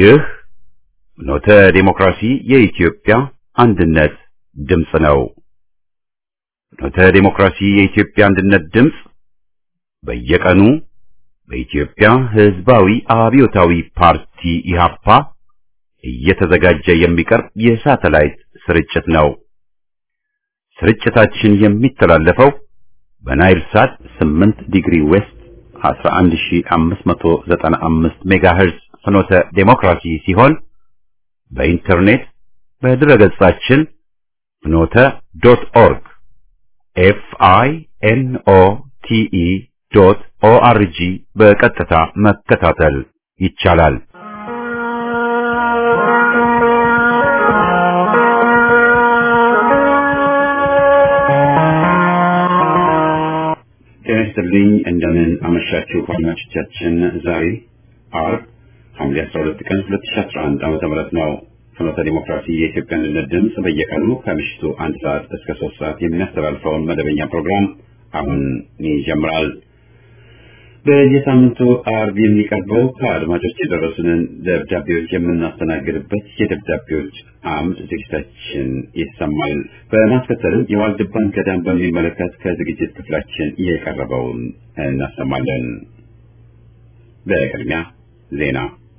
ይህ ኖተ ዴሞክራሲ የኢትዮጵያ አንድነት ድምፅ ነው። ኖተ ዴሞክራሲ የኢትዮጵያ አንድነት ድምፅ በየቀኑ በኢትዮጵያ ሕዝባዊ አብዮታዊ ፓርቲ ኢህአፓ እየተዘጋጀ የሚቀርብ የሳተላይት ስርጭት ነው። ስርጭታችን የሚተላለፈው በናይል ሳት 8 ዲግሪ ዌስት 11595 ሜጋሄርዝ ፍኖተ ዴሞክራሲ ሲሆን በኢንተርኔት በድረገጻችን ፍኖተ ዶት ኦርግ ኤፍ አይ ኤን ኦ ቲ ኢ ዶት ኦ አር ጂ በቀጥታ መከታተል ይቻላል። ጤና ይስጥልኝ። እንደምን አመሻችሁ አድማጮቻችን። ዛሬ አርብ ሐምሌ 12 ቀን 2011 ዓመተ ምህረት ነው። ፍኖተ ዲሞክራሲ የኢትዮጵያ አንድነት ድምፅ በየቀኑ ከምሽቱ አንድ ሰዓት እስከ ሶስት ሰዓት የሚያስተላልፈውን መደበኛ ፕሮግራም አሁን ይጀምራል። በየሳምንቱ አርብ የሚቀርበው ከአድማጮች የደረሱንን ደብዳቤዎች የምናስተናግድበት የደብዳቤዎች አምድ ዝግጅታችን ይሰማል። በማስከተልም የዋልድባን ገዳም በሚመለከት ከዝግጅት ክፍላችን የቀረበውን እናሰማለን። በቅድሚያ ዜና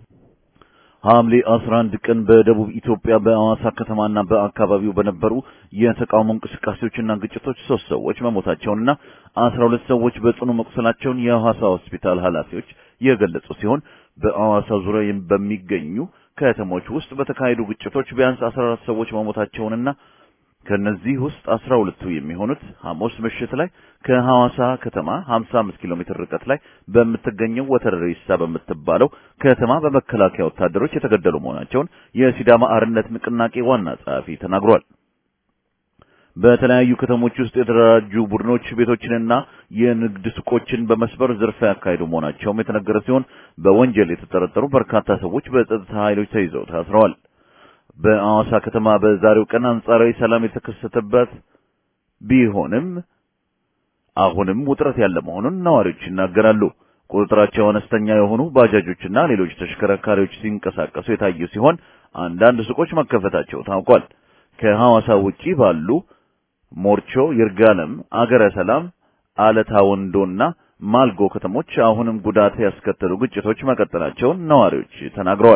ሐምሌ 11 ቀን በደቡብ ኢትዮጵያ በአዋሳ ከተማና በአካባቢው በነበሩ የተቃውሞ እንቅስቃሴዎችና ግጭቶች ሶስት ሰዎች መሞታቸውንና 12 ሰዎች በጽኑ መቁሰላቸውን የሐዋሳ ሆስፒታል ኃላፊዎች የገለጹ ሲሆን በአዋሳ ዙሪያ በሚገኙ ከተሞች ውስጥ በተካሄዱ ግጭቶች ቢያንስ 14 ሰዎች መሞታቸውንና ከነዚህ ውስጥ 12ቱ የሚሆኑት ሐሙስ ምሽት ላይ ከሐዋሳ ከተማ 55 ኪሎ ሜትር ርቀት ላይ በምትገኘው ወተረሪሳ በምትባለው ከተማ በመከላከያ ወታደሮች የተገደሉ መሆናቸውን የሲዳማ አርነት ንቅናቄ ዋና ጸሐፊ ተናግሯል። በተለያዩ ከተሞች ውስጥ የተደራጁ ቡድኖች ቤቶችንና የንግድ ሱቆችን በመስበር ዝርፊያ ያካሄዱ መሆናቸውም የተነገረ ሲሆን በወንጀል የተጠረጠሩ በርካታ ሰዎች በጸጥታ ኃይሎች ተይዘው ታስረዋል። በአዋሳ ከተማ በዛሬው ቀን አንጻራዊ ሰላም የተከሰተበት ቢሆንም አሁንም ውጥረት ያለ መሆኑን ነዋሪዎች ይናገራሉ። ቁጥጥራቸው አነስተኛ የሆኑ ባጃጆችና ሌሎች ተሽከርካሪዎች ሲንቀሳቀሱ የታዩ ሲሆን አንዳንድ ሱቆች መከፈታቸው ታውቋል። ከሐዋሳ ውጪ ባሉ ሞርቾ፣ ይርጋለም፣ አገረ ሰላም፣ አለታ ወንዶና ማልጎ ከተሞች አሁንም ጉዳት ያስከተሉ ግጭቶች መቀጠላቸውን ነዋሪዎች ተናግረዋል።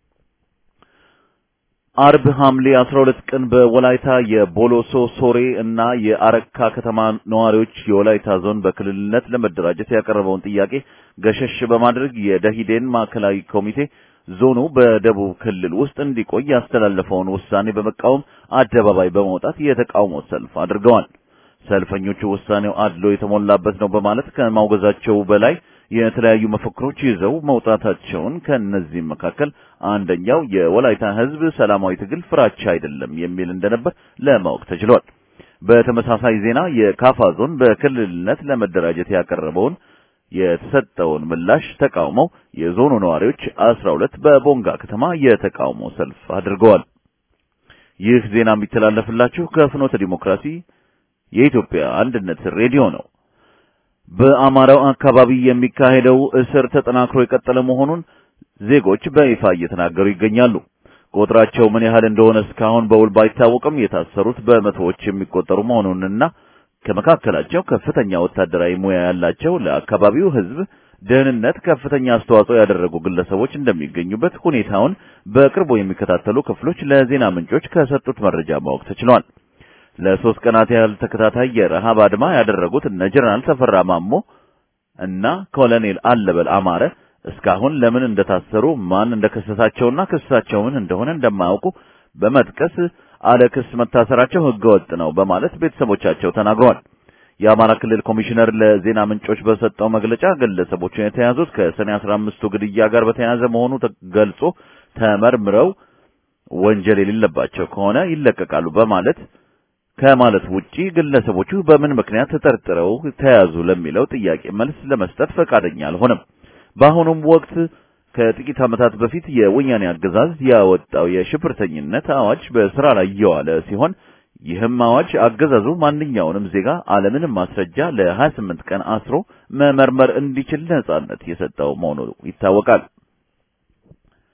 አርብ ሐምሌ 12 ቀን በወላይታ የቦሎሶ ሶሬ እና የአረካ ከተማ ነዋሪዎች የወላይታ ዞን በክልልነት ለመደራጀት ያቀረበውን ጥያቄ ገሸሽ በማድረግ የደሂዴን ማዕከላዊ ኮሚቴ ዞኑ በደቡብ ክልል ውስጥ እንዲቆይ ያስተላለፈውን ውሳኔ በመቃወም አደባባይ በመውጣት የተቃውሞ ሰልፍ አድርገዋል። ሰልፈኞቹ ውሳኔው አድሎ የተሞላበት ነው በማለት ከማውገዛቸው በላይ የተለያዩ መፈክሮች ይዘው መውጣታቸውን ከነዚህም መካከል አንደኛው የወላይታ ሕዝብ ሰላማዊ ትግል ፍራቻ አይደለም የሚል እንደነበር ለማወቅ ተችሏል። በተመሳሳይ ዜና የካፋ ዞን በክልልነት ለመደራጀት ያቀረበውን የተሰጠውን ምላሽ ተቃውመው የዞኑ ነዋሪዎች 12 በቦንጋ ከተማ የተቃውሞ ሰልፍ አድርገዋል። ይህ ዜና የሚተላለፍላችሁ ከፍኖተ ዲሞክራሲ የኢትዮጵያ አንድነት ሬዲዮ ነው። በአማራው አካባቢ የሚካሄደው እስር ተጠናክሮ የቀጠለ መሆኑን ዜጎች በይፋ እየተናገሩ ይገኛሉ። ቁጥራቸው ምን ያህል እንደሆነ እስካሁን በውል ባይታወቅም የታሰሩት በመቶዎች የሚቆጠሩ መሆኑንና ከመካከላቸው ከፍተኛ ወታደራዊ ሙያ ያላቸው ለአካባቢው ሕዝብ ደህንነት ከፍተኛ አስተዋጽኦ ያደረጉ ግለሰቦች እንደሚገኙበት ሁኔታውን በቅርቡ የሚከታተሉ ክፍሎች ለዜና ምንጮች ከሰጡት መረጃ ማወቅ ተችሏል። ለሶስት ቀናት ያህል ተከታታይ የረሃብ አድማ ያደረጉት እነ ጀነራል ተፈራ ማሞ እና ኮሎኔል አለበል አማረ እስካሁን ለምን እንደታሰሩ ማን እንደከሰሳቸውና ክሳቸው ምን እንደሆነ እንደማያውቁ በመጥቀስ አለ ክስ መታሰራቸው ህገወጥ ነው በማለት ቤተሰቦቻቸው ተናግረዋል። የአማራ ክልል ኮሚሽነር ለዜና ምንጮች በሰጠው መግለጫ ግለሰቦቹ የተያዙት ከሰኔ 15ቱ ግድያ ጋር በተያያዘ መሆኑ ገልጾ ተመርምረው ወንጀል የሌለባቸው ከሆነ ይለቀቃሉ በማለት ከማለት ውጪ ግለሰቦቹ በምን ምክንያት ተጠርጥረው ተያዙ ለሚለው ጥያቄ መልስ ለመስጠት ፈቃደኛ አልሆነም። በአሁኑም ወቅት ከጥቂት ዓመታት በፊት የወያኔ አገዛዝ ያወጣው የሽብርተኝነት አዋጅ በስራ ላይ እየዋለ ሲሆን ይህም አዋጅ አገዛዙ ማንኛውንም ዜጋ አለምንም ማስረጃ ለ28 ቀን አስሮ መመርመር እንዲችል ነጻነት የሰጠው መሆኑ ይታወቃል።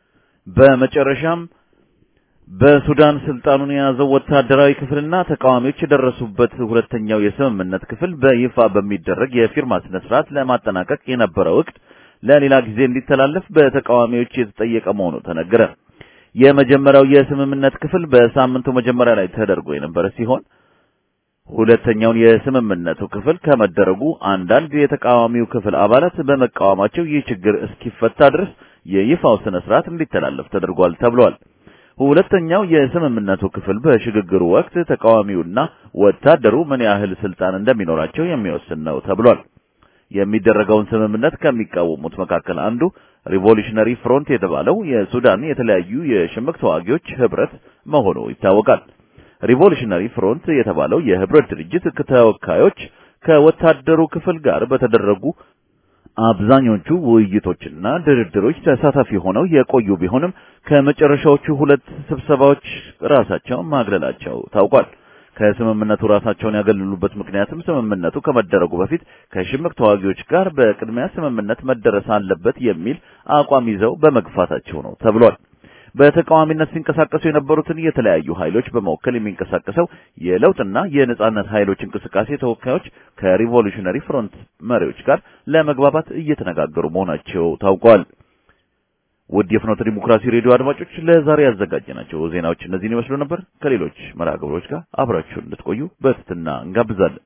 በመጨረሻም በሱዳን ስልጣኑን የያዘው ወታደራዊ ክፍልና ተቃዋሚዎች የደረሱበት ሁለተኛው የስምምነት ክፍል በይፋ በሚደረግ የፊርማ ስነ ስርዓት ለማጠናቀቅ የነበረው እቅድ ለሌላ ጊዜ እንዲተላለፍ በተቃዋሚዎች የተጠየቀ መሆኑ ተነገረ። የመጀመሪያው የስምምነት ክፍል በሳምንቱ መጀመሪያ ላይ ተደርጎ የነበረ ሲሆን ሁለተኛውን የስምምነቱ ክፍል ከመደረጉ አንዳንድ የተቃዋሚው ክፍል አባላት በመቃወማቸው ይህ ችግር እስኪፈታ ድረስ የይፋው ስነ ስርዓት እንዲተላለፍ ተደርጓል ተብሏል። ሁለተኛው የስምምነቱ ክፍል በሽግግሩ ወቅት ተቃዋሚውና ወታደሩ ምን ያህል ስልጣን እንደሚኖራቸው የሚወስን ነው ተብሏል። የሚደረገውን ስምምነት ከሚቃወሙት መካከል አንዱ ሪቮሉሽነሪ ፍሮንት የተባለው የሱዳን የተለያዩ የሽምቅ ተዋጊዎች ህብረት መሆኑ ይታወቃል። ሪቮሉሽነሪ ፍሮንት የተባለው የህብረት ድርጅት ተወካዮች ከወታደሩ ክፍል ጋር በተደረጉ አብዛኞቹ ውይይቶችና ድርድሮች ተሳታፊ ሆነው የቆዩ ቢሆንም ከመጨረሻዎቹ ሁለት ስብሰባዎች ራሳቸውን ማግለላቸው ታውቋል። ከስምምነቱ ራሳቸውን ያገለሉበት ምክንያትም ስምምነቱ ከመደረጉ በፊት ከሽምቅ ተዋጊዎች ጋር በቅድሚያ ስምምነት መደረስ አለበት የሚል አቋም ይዘው በመግፋታቸው ነው ተብሏል። በተቃዋሚነት ሲንቀሳቀሱ የነበሩትን የተለያዩ ኃይሎች በመወከል የሚንቀሳቀሰው የለውጥና የነጻነት ኃይሎች እንቅስቃሴ ተወካዮች ከሪቮሉሽነሪ ፍሮንት መሪዎች ጋር ለመግባባት እየተነጋገሩ መሆናቸው ታውቋል። ውድ የፍኖተ ዲሞክራሲ ሬዲዮ አድማጮች ለዛሬ ያዘጋጀናቸው ዜናዎች እነዚህን ይመስሉ ነበር። ከሌሎች መርሃ ግብሮች ጋር አብራችሁን እንድትቆዩ በትህትና እንጋብዛለን።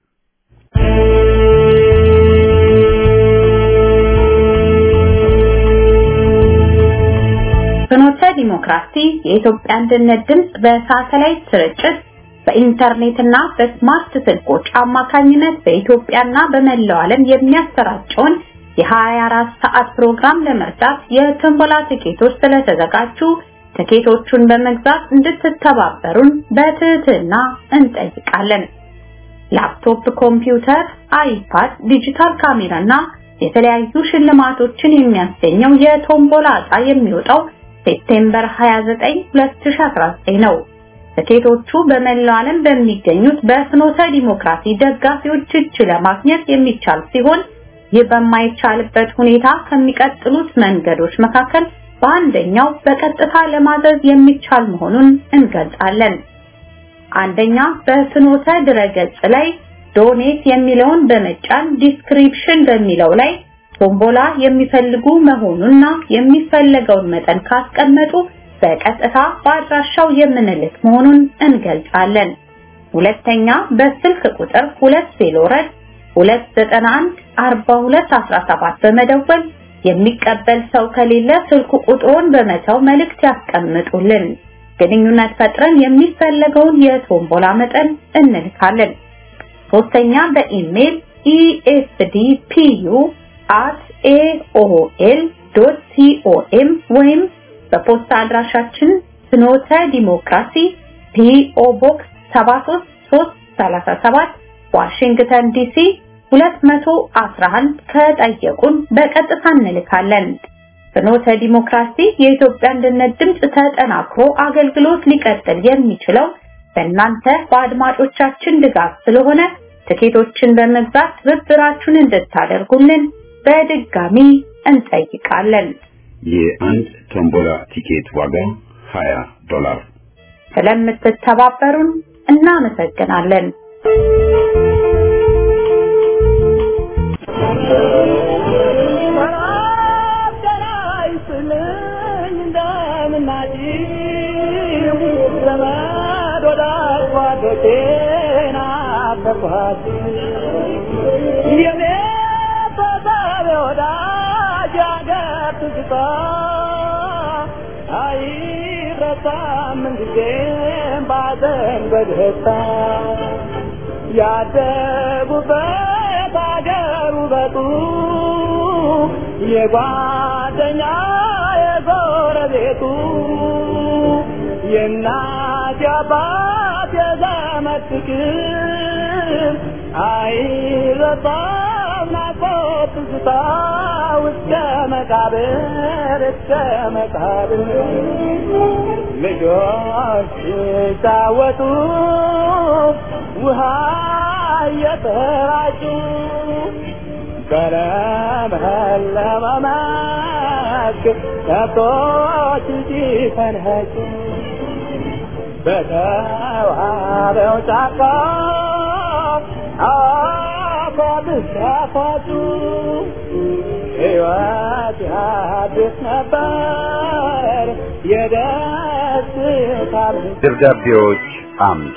ፍኖተ ዲሞክራሲ የኢትዮጵያ አንድነት ድምፅ በሳተላይት ስርጭት በኢንተርኔትና በስማርት ስልኮች አማካኝነት በኢትዮጵያና በመላው ዓለም የሚያሰራጨውን የ24 ሰዓት ፕሮግራም ለመርዳት የትንበላ ትኬቶች ስለተዘጋጁ ትኬቶቹን በመግዛት እንድትተባበሩን በትህትና እንጠይቃለን። ላፕቶፕ፣ ኮምፒውተር፣ አይፓድ፣ ዲጂታል ካሜራና የተለያዩ ሽልማቶችን የሚያስገኘው የቶምቦላ ዕጣ የሚወጣው ሴፕቴምበር 29 2019 ነው። ትኬቶቹ በመላው ዓለም በሚገኙት በፍኖተ ዲሞክራሲ ደጋፊዎች እጅ ለማግኘት የሚቻል ሲሆን ይህ በማይቻልበት ሁኔታ ከሚቀጥሉት መንገዶች መካከል በአንደኛው በቀጥታ ለማዘዝ የሚቻል መሆኑን እንገልጻለን። አንደኛ በፍኖተ ድረገጽ ላይ ዶኔት የሚለውን በመጫን ዲስክሪፕሽን በሚለው ላይ ቶምቦላ የሚፈልጉ መሆኑንና የሚፈለገውን መጠን ካስቀመጡ በቀጥታ በአድራሻው የምንልክ መሆኑን እንገልጻለን። ሁለተኛ በስልክ ቁጥር 2 ሴሎረድ 291 4217 በመደወል የሚቀበል ሰው ከሌለ ስልክ ቁጥሩን በመተው መልእክት ያስቀምጡልን። ግንኙነት ፈጥረን የሚፈለገውን የቶምቦላ መጠን እንልካለን። ሶስተኛ በኢሜል ኢኤስዲፒዩ at aol.com ወይም በፖስታ አድራሻችን ፍኖተ ዲሞክራሲ ፒኦ ቦክስ 73337 ዋሽንግተን ዲሲ 211 ከጠየቁን በቀጥታ እንልካለን። ፍኖተ ዲሞክራሲ የኢትዮጵያ አንድነት ድምፅ ተጠናክሮ አገልግሎት ሊቀጥል የሚችለው በእናንተ በአድማጮቻችን ድጋፍ ስለሆነ ትኬቶችን በመግዛት ትብብራችሁን እንድታደርጉልን በድጋሚ እንጠይቃለን። የአንድ ቶምቦላ ቲኬት ዋጋ 20 ዶላር። ስለምትተባበሩን እናመሰግናለን። ያደጉበት አገር ውበቱ የጓደኛ የጎረቤቱ የእናት የአባት የዘመድ ፍቅር አይረሳም ናፍቆት ትዝታ እስከ መቃብር እስከ መቃብር ልጆች ሲጫወቱ ውሃ እየተራጩ በለመለመ መስክ ከብቶች ሲፈንኸጩ በተዋበው ጫካ አፏብስ ያፏጩ ሕይወት ያድስ ነበር የደስታ ደብዳቤዎች አምድ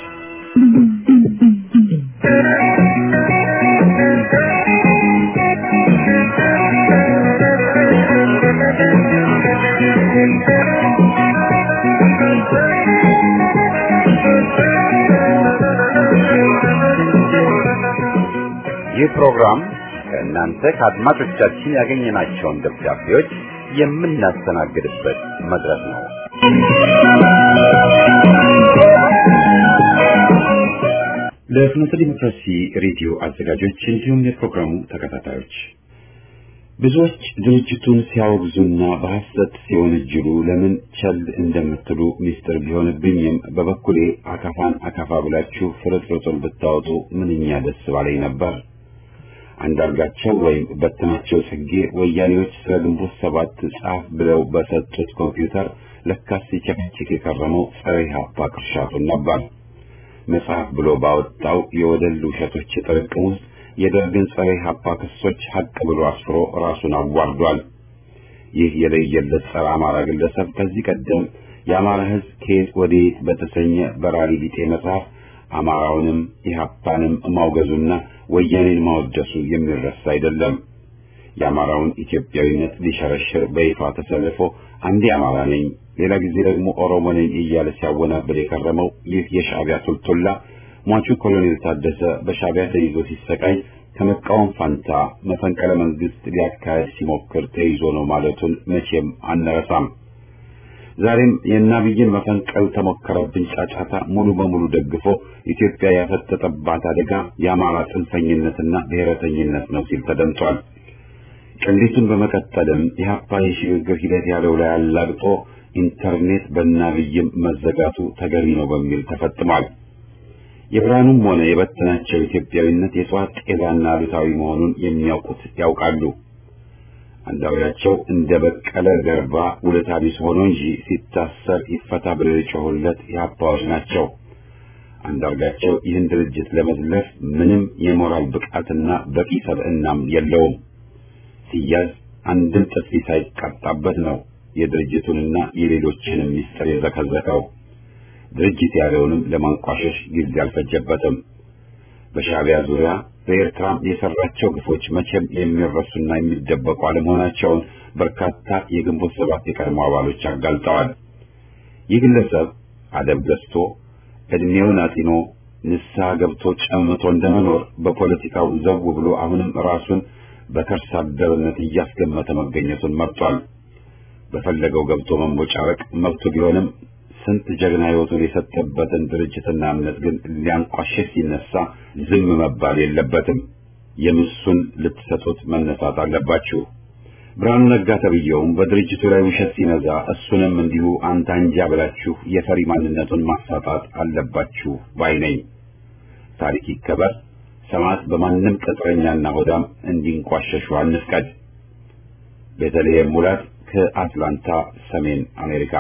ይህ ፕሮግራም ከእናንተ ከአድማጮቻችን ያገኘናቸውን ደብዳቤዎች የምናስተናግድበት መድረክ ነው። ለፍኖተ ዲሞክራሲ ሬዲዮ አዘጋጆች እንዲሁም የፕሮግራሙ ተከታታዮች ብዙዎች ድርጅቱን ሲያወግዙና በሐሰት ሲወነጅሉ ለምን ቸል እንደምትሉ ሚስጥር ቢሆንብኝም በበኩሌ አካፋን አካፋ ብላችሁ ፍርጥርጡን ብታወጡ ምንኛ ደስ ባለኝ ነበር። አንዳርጋቸው ወይም በትናቸው ጽጌ ወያኔዎች ስለ ግንቦት ሰባት ጻፍ ብለው በሰጡት ኮምፒውተር ለካስ ሲቸከችክ የከረመው ጸረ ኢህአፓ ቅርሻቱን ነበር። መጽሐፍ ብሎ ባወጣው የወደል ውሸቶች ጥርቅም ውስጥ የደርግን ጸረ ኢህአፓ ክሶች ሀቅ ብሎ አስፍሮ ራሱን አዋርዷል። ይህ የለየለት ጸረ አማራ ግለሰብ ከዚህ ቀደም የአማራ ሕዝብ ከየት ወዴት በተሰኘ በራሪ ቢጤ መጽሐፍ አማራውንም ኢህአፓንም ማውገዙና ወያኔን ማወደሱ የሚረሳ አይደለም። የአማራውን ኢትዮጵያዊነት ሊሸረሽር በይፋ ተሰልፎ አንዴ አማራ ነኝ፣ ሌላ ጊዜ ደግሞ ኦሮሞ ነኝ እያለ ሲያወናብድ የከረመው ይህ የሻዕቢያ ቱልቱላ ሟቹ ኮሎኔል ታደሰ በሻዕቢያ ተይዞ ሲሰቃይ ከመቃወም ፋንታ መፈንቅለ መንግስት ሊያካሄድ ሲሞክር ተይዞ ነው ማለቱን መቼም አንረሳም። ዛሬም የናብይን መፈንቀል ተሞከረብን ጫጫታ ሙሉ በሙሉ ደግፎ ኢትዮጵያ ያፈጠጠባት አደጋ የአማራ ጽንፈኝነትና ብሔረተኝነት ነው ሲል ተደምጧል። ቅሌቱን በመቀጠልም የሀፓ የሽግግር ሂደት ያለው ላይ አላግጦ ኢንተርኔት በናብይም መዘጋቱ ተገቢ ነው በሚል ተፈጥሟል። የብርሃኑም ሆነ የበተናቸው ኢትዮጵያዊነት የጽዋት ጤዛና አሉታዊ መሆኑን የሚያውቁት ያውቃሉ። አንዳውያቸው እንደ በቀለ ገርባ ውለታ ቢስ ሆኖ እንጂ ሲታሰር ይፈታ ብለው የጮሁለት የሀፓዎች ናቸው። አንዳርጋቸው ይህን ድርጅት ለመዝለፍ ምንም የሞራል ብቃትና በቂ ሰብዕናም የለውም። ሲያዝ አንድም ጥፊ ሳይቀጣበት ነው የድርጅቱንና የሌሎችንም ሚስጥር የዘከዘከው። ድርጅት ያለውንም ለማንቋሸሽ ጊዜ አልፈጀበትም። በሻዕቢያ ዙሪያ በኤርትራም የሰራቸው ግፎች መቼም የሚረሱና የሚደበቁ አለመሆናቸውን በርካታ የግንቦት ሰባት የቀድሞ አባሎች አጋልጠዋል። ይህ ግለሰብ አደብ ገዝቶ ዕድሜውን አጢኖ ንስሐ ገብቶ ጨምቶ እንደመኖር በፖለቲካው ዘው ብሎ አሁንም ራሱን በከርሰ አደርነት እያስገመተ መገኘቱን መርጧል። በፈለገው ገብቶ መንቦጫረቅ መብቱ ቢሆንም ስንት ጀግና ሕይወቱን የሰጠበትን ድርጅትና እምነት ግን ሊያንቋሽሽ ሲነሳ ዝም መባል የለበትም። የምሱን ልትሰጡት መነሳት አለባችሁ። ብርሃኑ ነጋ ተብዬውም በድርጅቱ ላይ ውሸት ሲነዛ እሱንም እንዲሁ አንተ አንጃ ብላችሁ የፈሪ ማንነቱን ማሳጣት አለባችሁ ባይ ነኝ። ታሪክ ይከበር። ሰማዕት በማንም ቅጥረኛና ሆዳም እንዲንቋሸሹ አንፍቀድ። ቤተልሔም ሙላት ከአትላንታ ሰሜን አሜሪካ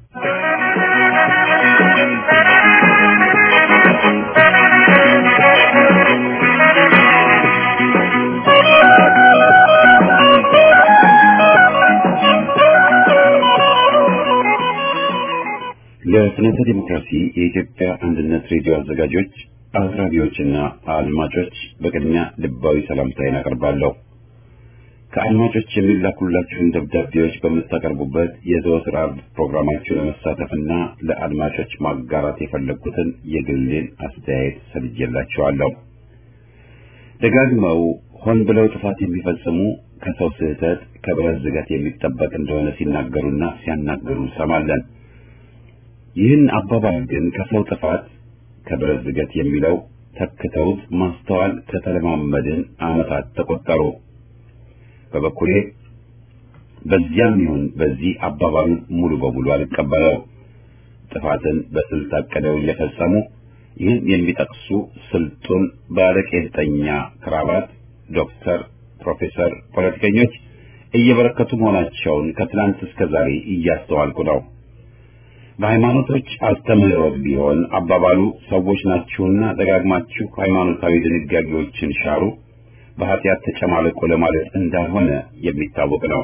ለፍኖተ ዲሞክራሲ የኢትዮጵያ አንድነት ሬዲዮ አዘጋጆች፣ አቅራቢዎችና አድማጮች በቅድሚያ ልባዊ ሰላምታዬን አቀርባለሁ። ከአድማጮች የሚላኩላችሁን ደብዳቤዎች በምታቀርቡበት የዘወትር ዓርብ ፕሮግራማችሁ ለመሳተፍና ለአድማጮች ማጋራት የፈለግኩትን የግሌን አስተያየት ሰብጄላችኋለሁ። ደጋግመው ሆን ብለው ጥፋት የሚፈጽሙ ከሰው ስህተት ከብረት ዝገት የሚጠበቅ እንደሆነ ሲናገሩና ሲያናግሩ እንሰማለን። ይህን አባባል ግን ከሰው ጥፋት ከብረት ዝገት የሚለው ተክተውት ማስተዋል ከተለማመድን ዓመታት ተቆጠሩ። በበኩሌ በዚያም ይሁን በዚህ አባባሉን ሙሉ በሙሉ አልቀበለው። ጥፋትን በስልት አቅደው እየፈጸሙ ይህን የሚጠቅሱ ስልጡን ባለቄጠኛ ክራባት ዶክተር፣ ፕሮፌሰር ፖለቲከኞች እየበረከቱ መሆናቸውን ከትናንት እስከ ዛሬ እያስተዋልኩ ነው። በሃይማኖቶች አስተምህሮት ቢሆን አባባሉ ሰዎች ናችሁና ደጋግማችሁ ሃይማኖታዊ ድንጋጌዎችን ሻሩ፣ በኃጢአት ተጨማለቁ ለማለት እንዳልሆነ የሚታወቅ ነው።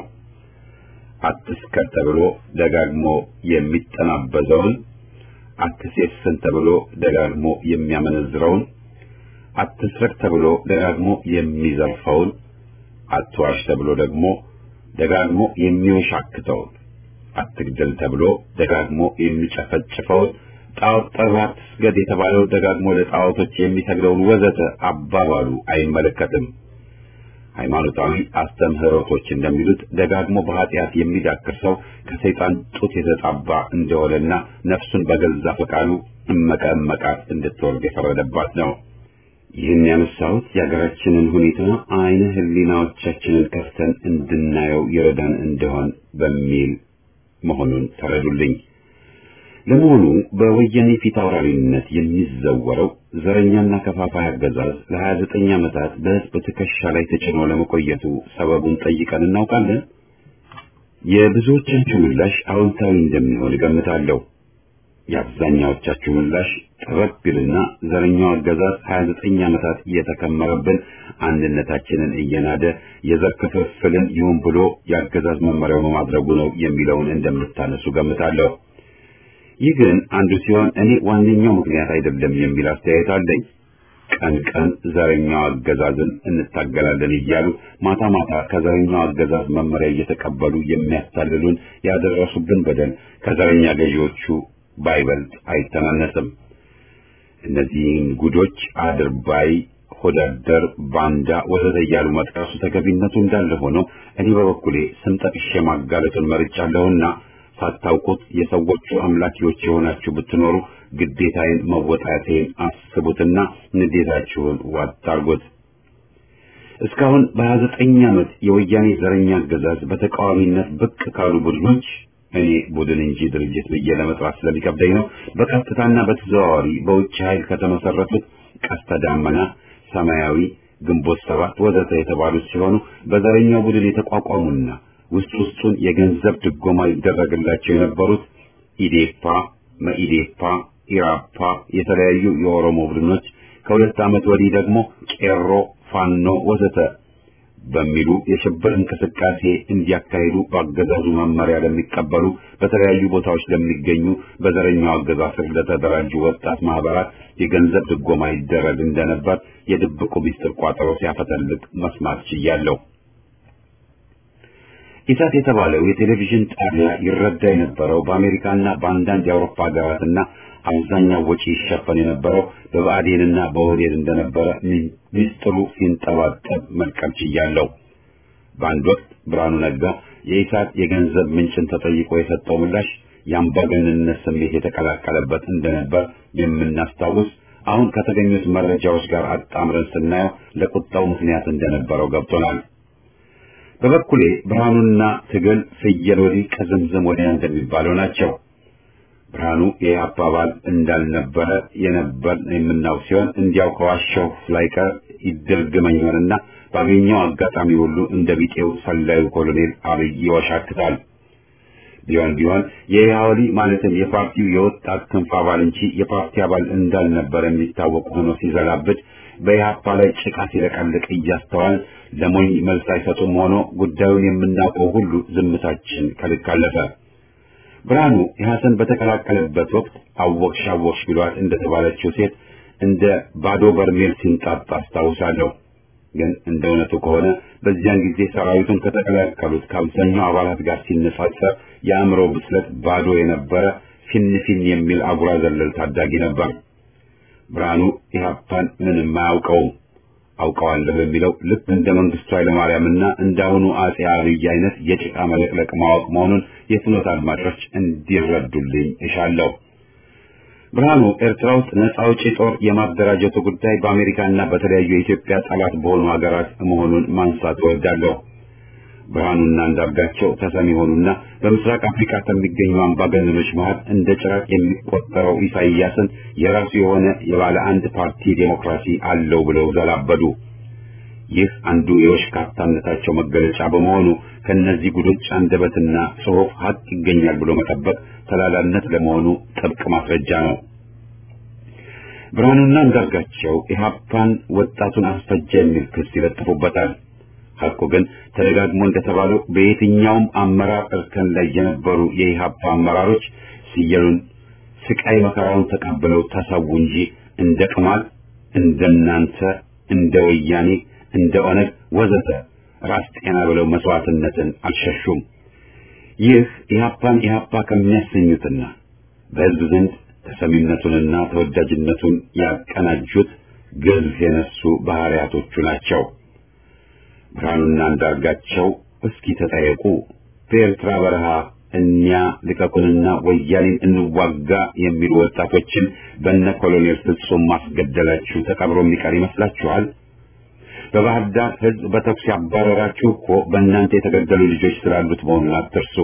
አትስከር ተብሎ ደጋግሞ የሚጠናበዘውን፣ አትሴስን ተብሎ ደጋግሞ የሚያመነዝረውን፣ አትስረቅ ተብሎ ደጋግሞ የሚዘርፈውን፣ አትዋሽ ተብሎ ደግሞ ደጋግሞ የሚወሻክተውን አትግደል ተብሎ ደጋግሞ የሚጨፈጭፈውን ጣዖት ጠርተህ አትስገድ የተባለው ደጋግሞ ለጣዖቶች የሚሰግደውን ወዘተ አባባሉ አይመለከትም። ሃይማኖታዊ አስተምህሮቶች እንደሚሉት ደጋግሞ በኃጢአት የሚዳክር ሰው ከሰይጣን ጡት የተጣባ እንደሆነና ነፍሱን በገዛ ፈቃዱ እመቀ እመቃት እንድትወርድ የፈረደባት ነው። ይህን ያነሳሁት የሀገራችንን ሁኔታ አይነ ህሊናዎቻችንን ከፍተን እንድናየው ይረዳን እንደሆን በሚል መሆኑን ተረዱልኝ። ለመሆኑ በወያኔ ፊት አውራሪነት የሚዘወረው ዘረኛና ከፋፋይ አገዛዝ ለሀያ ዘጠኝ ዓመታት በህዝብ ትከሻ ላይ ተጭኖ ለመቆየቱ ሰበቡን ጠይቀን እናውቃለን? የብዙዎቻችሁ ምላሽ አዎንታዊ እንደሚሆን እገምታለሁ። የአብዛኛዎቻችሁ ምላሽ ጠበብ ቢልና ዘረኛው አገዛዝ 29 ዓመታት እየተከመረብን አንድነታችንን እየናደ የዘር ክፍፍልን ይሁን ብሎ የአገዛዝ መመሪያው በማድረጉ ነው የሚለውን እንደምታነሱ ገምታለሁ። ይህ ግን አንዱ ሲሆን እኔ ዋነኛው ምክንያት አይደለም የሚል አስተያየት አለኝ። ቀን ቀን ዘረኛው አገዛዝን እንታገላለን እያሉ ማታ ማታ ከዘረኛው አገዛዝ መመሪያ እየተቀበሉ የሚያታልሉን ያደረሱብን በደል ከዘረኛ ገዢዎቹ ባይበልጥ አይተናነስም። እነዚህን ጉዶች አድርባይ፣ ሆዳደር፣ ባንዳ ወዘተ እያሉ መጥቀሱ ተገቢነቱ እንዳለ ሆኖ እኔ በበኩሌ ስም ጠቅሼ ማጋለጡን መርጫለሁና ሳታውቁት የሰዎቹ አምላኪዎች የሆናችሁ ብትኖሩ ግዴታዬን መወጣቴን አስቡትና ንዴታችሁን ዋጥ አድርጉት። እስካሁን በሀያ ዘጠኝ ዓመት የወያኔ ዘረኛ አገዛዝ በተቃዋሚነት ብቅ ካሉ ቡድኖች እኔ ቡድን እንጂ ድርጅት ብዬ ለመጥራት ስለሚከብደኝ ነው። በቀጥታና በተዘዋዋሪ በውጭ ኃይል ከተመሰረቱት ቀስተ ዳመና፣ ሰማያዊ፣ ግንቦት ሰባት ወዘተ የተባሉት ሲሆኑ በዘረኛው ቡድን የተቋቋሙና ውስጥ ውስጡን የገንዘብ ድጎማ ይደረግላቸው የነበሩት ኢዴፓ፣ መኢዴፓ፣ ኢራፓ፣ የተለያዩ የኦሮሞ ቡድኖች ከሁለት ዓመት ወዲህ ደግሞ ቄሮ፣ ፋኖ ወዘተ በሚሉ የሽብር እንቅስቃሴ እንዲያካሂዱ በአገዛዙ መመሪያ ለሚቀበሉ በተለያዩ ቦታዎች ለሚገኙ በዘረኛው አገዛዝ ስር ለተደራጁ ወጣት ማህበራት የገንዘብ ድጎማ ይደረግ እንደነበር የድብቁ ሚስጥር ቋጠሮ ሲያፈተልቅ መስማት ችያለሁ። ኢሳት የተባለው የቴሌቪዥን ጣቢያ ይረዳ የነበረው በአሜሪካና በአንዳንድ የአውሮፓ ሀገራትና አብዛኛው ወጪ ይሸፈን የነበረው በብአዴንና በኦህዴድ እንደነበረ ሚስጥሩ ሲንጠባጠብ መልቀም ችያለሁ። በአንድ ወቅት ብርሃኑ ነጋ የኢሳት የገንዘብ ምንጭን ተጠይቆ የሰጠው ምላሽ የአምባገነንነት ስሜት የተቀላቀለበት እንደነበር የምናስታውስ፣ አሁን ከተገኙት መረጃዎች ጋር አጣምረን ስናየው ለቁጣው ምክንያት እንደነበረው ገብቶናል። በበኩሌ ብርሃኑና ትግል ፍየል ወዲህ ከዝምዝም ወዲያ እንደሚባለው ናቸው። ብርሃኑ ይህ አባባል እንዳልነበረ የነበር የምናውቅ ሲሆን እንዲያው ከዋሻው ላይቀር ይደርግመኝ ይሆንና ባገኘው አጋጣሚ ሁሉ እንደ ቢጤው ሰላዩ ኮሎኔል አብይ ይወሻክታል። ቢሆን ቢሆን የኢህአወሊ ማለትም የፓርቲው የወጣት ክንፍ አባል እንጂ የፓርቲ አባል እንዳልነበረ የሚታወቅ ሆኖ ሲዘላብድ በኢህአፓ ላይ ጭቃ ሲለቀልቅ እያስተዋል ለሞኝ መልስ አይሰጡም ሆኖ ጉዳዩን የምናውቀው ሁሉ ዝምታችን ከልክ አለፈ። ብርሃኑ ኢህአሰን በተቀላቀለበት ወቅት አወቅሽ አወቅሽ ብሏት እንደተባለችው ሴት እንደ ባዶ በርሜል ሲንጣጣ አስታውሳለሁ። ግን እንደ እውነቱ ከሆነ በዚያን ጊዜ ሰራዊቱን ከተቀላቀሉት ከአብዛኛው አባላት ጋር ሲነጻጸር የአእምሮ ብስለት ባዶ የነበረ ፊን ፊን የሚል አጉራ ዘለል ታዳጊ ነበር። ብርሃኑ ኢህአፓን ምንም አያውቀውም። አውቀዋለሁ የሚለው ልክ እንደ መንግስቱ ኃይለማርያምና እንዳሁኑ አጼ አብይ አይነት የጭቃ መለቅለቅ ማወቅ መሆኑን የፍኖት አድማጮች እንዲረዱልኝ እሻለሁ። ብርሃኑ ኤርትራ ውስጥ ነጻ አውጪ ጦር የማደራጀቱ ጉዳይ በአሜሪካና በተለያዩ የኢትዮጵያ ጠላት በሆኑ ሀገራት መሆኑን ማንሳት እወዳለሁ። ብርሃኑና አንዳርጋቸው ተሰሚ ሆኑና በምስራቅ አፍሪካ ከሚገኙ አምባገነኖች መሃል እንደ ጭራቅ የሚቆጠረው ኢሳይያስን የራሱ የሆነ የባለ አንድ ፓርቲ ዴሞክራሲ አለው ብለው ዘላበዱ። ይህ አንዱ የወሽካታነታቸው መገለጫ በመሆኑ ከነዚህ ጉዶች አንደበትና ጽሑፍ ሀቅ ይገኛል ብሎ መጠበቅ ተላላነት ለመሆኑ ጥብቅ ማስረጃ ነው። ብርሃኑና አንዳርጋቸው ኢህአፓን ወጣቱን አስፈጀ የሚል ክስ ይለጥፉበታል። ሐቁ ግን ተደጋግሞ እንደተባለው በየትኛውም አመራር እርከን ላይ የነበሩ የኢህአፓ አመራሮች ሲየሉን ስቃይ መከራውን ተቀብለው ተሰዉ እንጂ እንደ ቅማል እንደናንተ እንደ ወያኔ እንደ ኦነግ ወዘተ ራስ ጤና ብለው መስዋዕትነትን አልሸሹም። ይህ ኢህአፓን ኢህአፓ ከሚያሰኙትና በህዝብ ዘንድ ተሰሚነቱንና ተወዳጅነቱን ያቀናጁት ግዝፍ የነሱ ባህሪያቶቹ ናቸው። ብርሃኑና አንዳርጋቸው እስኪ ተጠየቁ። በኤርትራ በረሃ እኛ ልቀቁንና ወያኔን እንዋጋ የሚሉ ወጣቶችን በነ ኮሎኔል ፍጹም ማስገደላችሁ ተቀብሮ የሚቀር ይመስላችኋል? በባህር ዳር ህዝብ በተኩስ ያባረራችሁ እኮ በእናንተ የተገደሉ ልጆች ስላሉት መሆኑን አትርሱ።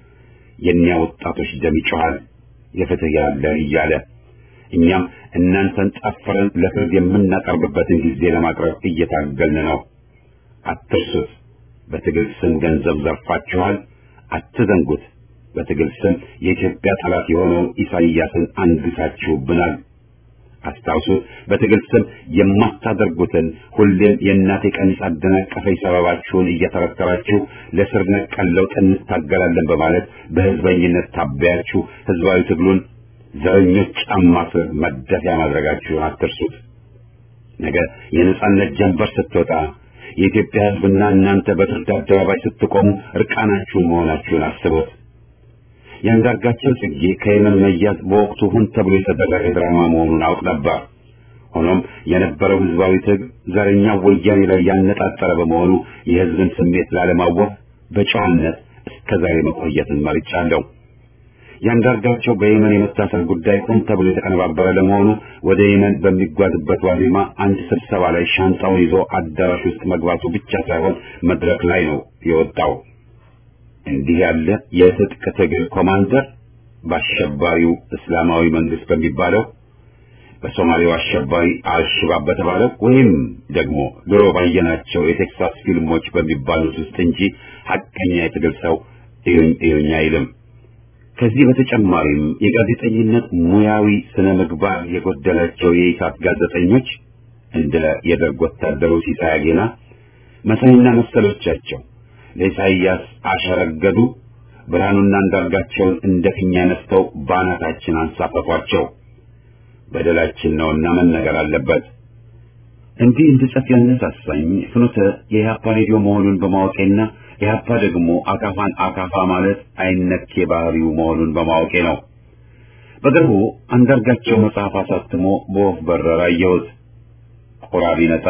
የእኛ ወጣቶች ደም ይጮኻል የፍትህ ያለ እያለ እኛም እናንተን ጠፍረን ለፍርድ የምናቀርብበትን ጊዜ ለማቅረብ እየታገልን ነው። አትርሱት። በትግል ስም ገንዘብ ዘርፋችኋል። አትዘንጉት። በትግል ስም የኢትዮጵያ ጠላት የሆነውን ኢሳይያስን አንግሳችሁብናል። አስታውሱት። በትግል ስም የማታደርጉትን ሁሌም የእናቴ ቀሚስ አደናቀፈኝ ሰበባችሁን እየተረተራችሁ ለስር ነቀል ለውጥ እንታገላለን በማለት በህዝበኝነት ታበያችሁ ህዝባዊ ትግሉን ዘረኞች ጫማ ስር መደፊያ ማድረጋችሁን አትርሱት። ነገ የነጻነት ጀንበር ስትወጣ የኢትዮጵያ ህዝብና እናንተ በፍርድ አደባባይ ስትቆሙ እርቃናችሁን መሆናችሁን አስቡት። የአንዳርጋቸው ጽጌ ከየመን መያዝ በወቅቱ ሁን ተብሎ የተደረገ ድራማ መሆኑን አውቅ ነበር። ሆኖም የነበረው ህዝባዊ ትግል ዘረኛ ወያኔ ላይ ያነጣጠረ በመሆኑ የህዝብን ስሜት ላለማወቅ በጨዋነት እስከ ዛሬ መቆየትን መርጫለሁ። የአንዳርጋቸው በየመን የመታሰር ጉዳይ ሆን ተብሎ የተቀነባበረ ለመሆኑ ወደ የመን በሚጓዝበት ዋዜማ አንድ ስብሰባ ላይ ሻንጣውን ይዞ አዳራሽ ውስጥ መግባቱ ብቻ ሳይሆን መድረክ ላይ ነው የወጣው። እንዲህ ያለ የትጥቅ ትግል ኮማንደር በአሸባሪው እስላማዊ መንግስት በሚባለው በሶማሌው አሸባሪ አልሽባብ በተባለው ወይም ደግሞ ድሮ ባየናቸው የቴክሳስ ፊልሞች በሚባሉት ውስጥ እንጂ ሐቀኛ የትግል ሰው እዩኝ እዩኝ አይልም። ከዚህ በተጨማሪም የጋዜጠኝነት ሙያዊ ስነ ምግባር የጎደላቸው የኢሳት ጋዜጠኞች እንደ የደርግ ወታደሩ ሲሳይ አጌና መሳይና መሰሎቻቸው ለኢሳይያስ አሸረገዱ። ብርሃኑና አንዳርጋቸውን እንደ ፊኛ ነስተው ባናታችን አንሳፈፏቸው። በደላችን ነውና መነገር አለበት። እንዲህ እንድጽፍ ያነሳሳኝ ፍኖተ የኢህአፓ ሬዲዮ መሆኑን በማወቄና ኢህአፓ ደግሞ አካፋን አካፋ ማለት አይነኬ ባህሪው መሆኑን በማወቄ ነው። በቅርቡ አንዳርጋቸው መጽሐፍ አሳትሞ በወፍ በረር አየሁት። ቆራቢ ነጣ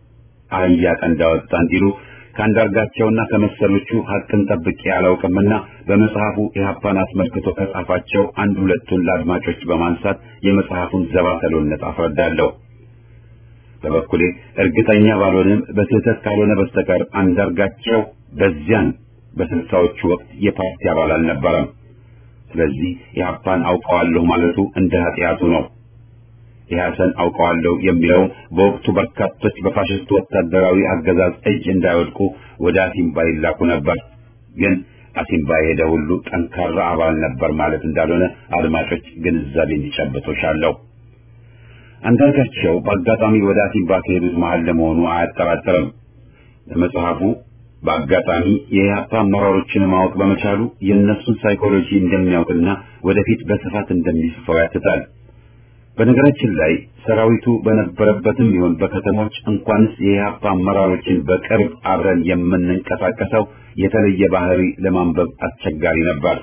አህያ ቀንድ አወጣ እንዲሉ ከአንዳርጋቸውና ከመሰሎቹ ሀቅን ጠብቄ አላውቅምና በመጽሐፉ ኢህአፓን አስመልክቶ ከጻፋቸው አንድ ሁለቱን ለአድማጮች በማንሳት የመጽሐፉን ዘባተሎነት አስረዳለሁ። በበኩሌ እርግጠኛ ባልሆንም በስህተት ካልሆነ በስተቀር አንዳርጋቸው በዚያን በስልሳዎቹ ወቅት የፓርቲ አባል አልነበረም። ስለዚህ ኢህአፓን አውቀዋለሁ ማለቱ እንደ ኃጢአቱ ነው። ኢህአሰን አውቀዋለሁ የሚለው በወቅቱ በርካቶች በፋሽስቱ ወታደራዊ አገዛዝ እጅ እንዳይወድቁ ወደ አሲምባ ይላኩ ነበር። ግን አሲምባ የሄደ ሁሉ ጠንካራ አባል ነበር ማለት እንዳልሆነ አድማጮች ግንዛቤ እንዲጨብጡ ሻለሁ። አንዳርጋቸው በአጋጣሚ ወደ አሲምባ ከሄዱት መሃል ለመሆኑ አያጠራጥርም። ለመጽሐፉ በአጋጣሚ የኢህአፓ አመራሮችን ማወቅ በመቻሉ የእነሱን ሳይኮሎጂ እንደሚያውቅና ወደፊት በስፋት እንደሚጽፈው ያትታል። በነገራችን ላይ ሰራዊቱ በነበረበትም ይሁን በከተሞች እንኳንስ የኢህአፓ አመራሮችን በቅርብ አብረን የምንንቀሳቀሰው የተለየ ባህሪ ለማንበብ አስቸጋሪ ነበር።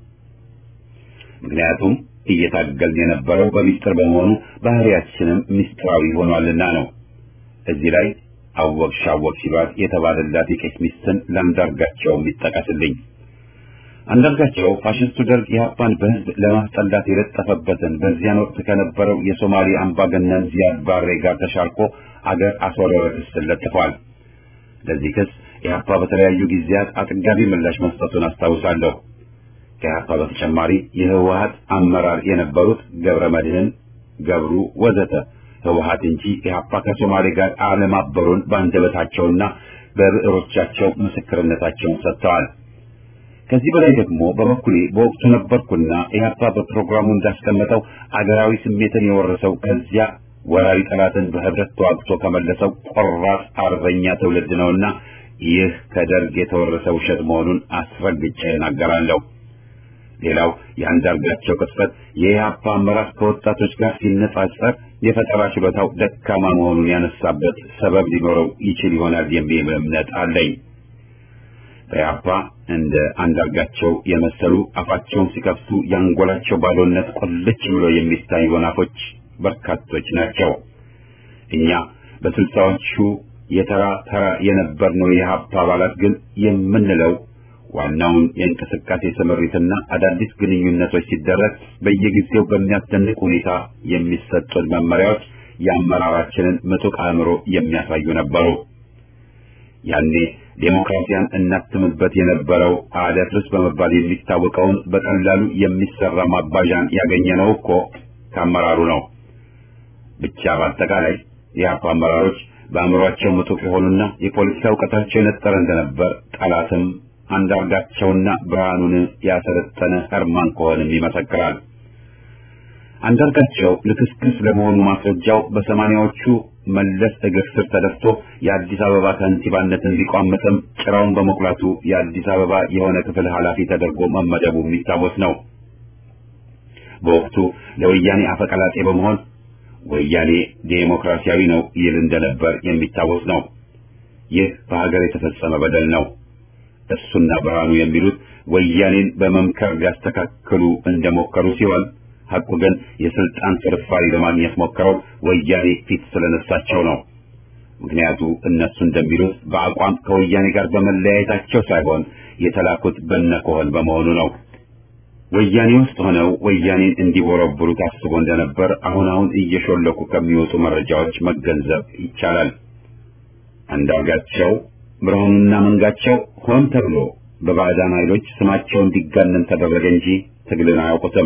ምክንያቱም እየታገልን የነበረው በሚስጥር በመሆኑ ባህሪያችንም ሚስጥራዊ ሆኗልና ነው። እዚህ ላይ አወቅሽ አወቅ ሲሏት የተባለላት የቄስ ሚስትን ለአንዳርጋቸው ይጠቀስልኝ። አንዳርጋቸው ፋሽስቱ ደርግ ኢህአፓን በህዝብ ለማስጠላት የለጠፈበትን በዚያን ወቅት ከነበረው የሶማሌ አምባገነን ዚያድ ባሬ ጋር ተሻርኮ አገር አስወረረ ክስ ለጥፏል። ለዚህ ክስ ኢህአፓ በተለያዩ ጊዜያት አጥጋቢ ምላሽ መስጠቱን አስታውሳለሁ። ከኢህአፓ በተጨማሪ የህወሀት አመራር የነበሩት ገብረ መድህን፣ ገብሩ ወዘተ ህወሓት እንጂ ኢህአፓ ከሶማሌ ጋር አለማበሩን በአንደበታቸውና በብዕሮቻቸው ምስክርነታቸውን ሰጥተዋል። ከዚህ በላይ ደግሞ በበኩሌ በወቅቱ ነበርኩና ኢህአፓ በፕሮግራሙ እንዳስቀመጠው አገራዊ ስሜትን የወረሰው ከዚያ ወራሪ ጠላትን በህብረት ተዋግቶ ከመለሰው ቆራጥ አርበኛ ትውልድ ነውና ይህ ከደርግ የተወረሰ ውሸት መሆኑን አስረግጬ እናገራለሁ። ሌላው የአንዳርጋቸው ቅጽበት የኢህአፓ አመራር ከወጣቶች ጋር ሲነጻጸር የፈጠራ ችሎታው ደካማ መሆኑን ያነሳበት ሰበብ ሊኖረው ይችል ይሆናል የሚል እምነት አለኝ። በኢህአፓ እንደ አንዳርጋቸው የመሰሉ አፋቸውን ሲከፍቱ የአንጎላቸው ባዶነት ቁልጭ ብሎ የሚታይ ወናፎች በርካቶች ናቸው። እኛ በስልሳዎቹ የተራ ተራ የነበርነው የኢህአፓ አባላት ግን የምንለው ዋናውን የእንቅስቃሴ ስምሪትና አዳዲስ ግንኙነቶች ሲደረግ በየጊዜው በሚያስደንቅ ሁኔታ የሚሰጡን መመሪያዎች የአመራራችንን ምጡቅ አእምሮ የሚያሳዩ ነበሩ። ያኔ ዴሞክራሲያን እናትምበት የነበረው አደፍርስ በመባል የሚታወቀውን በቀላሉ የሚሰራ ማባዣን ያገኘነው እኮ ከአመራሩ ነው። ብቻ በአጠቃላይ የኢህአፓ አመራሮች በአእምሯቸው ምጡቅ የሆኑና የፖለቲካ እውቀታቸው የነጠረ እንደነበር ጠላትም አንዳርጋቸውና ብርሃኑን ያሰለጠነ ህርማን ከሆንም ይመሰክራል። አንዳርጋቸው ልክስክስ ለመሆኑ ማስረጃው በሰማንያዎቹ መለስ እግር ስር ተደፍቶ የአዲስ አበባ ከንቲባነትን ቢቋመጥም ጭራውን በመቁላቱ የአዲስ አበባ የሆነ ክፍል ኃላፊ ተደርጎ መመደቡ የሚታወስ ነው። በወቅቱ ለወያኔ አፈቀላጤ በመሆን ወያኔ ዴሞክራሲያዊ ነው ይል እንደነበር የሚታወስ ነው። ይህ በሀገር የተፈጸመ በደል ነው። እሱና ብርሃኑ የሚሉት ወያኔን በመምከር ሊያስተካክሉ እንደሞከሩ ሲሆን ሐቁ ግን የስልጣን ፍርፋሪ ለማግኘት ሞክረው ወያኔ ፊት ስለነሳቸው ነው። ምክንያቱ እነሱ እንደሚሉት በአቋም ከወያኔ ጋር በመለያየታቸው ሳይሆን የተላኩት በነኮህን በመሆኑ ነው። ወያኔ ውስጥ ሆነው ወያኔን እንዲቦረብሩ ታስቦ እንደነበር አሁን አሁን እየሾለኩ ከሚወጡ መረጃዎች መገንዘብ ይቻላል። አንዳርጋቸው ብርሃኑና መንጋቸው ሆን ተብሎ በባዕዳን ኃይሎች ስማቸው እንዲጋነን ተደረገ እንጂ ትግልን አያውቁትም።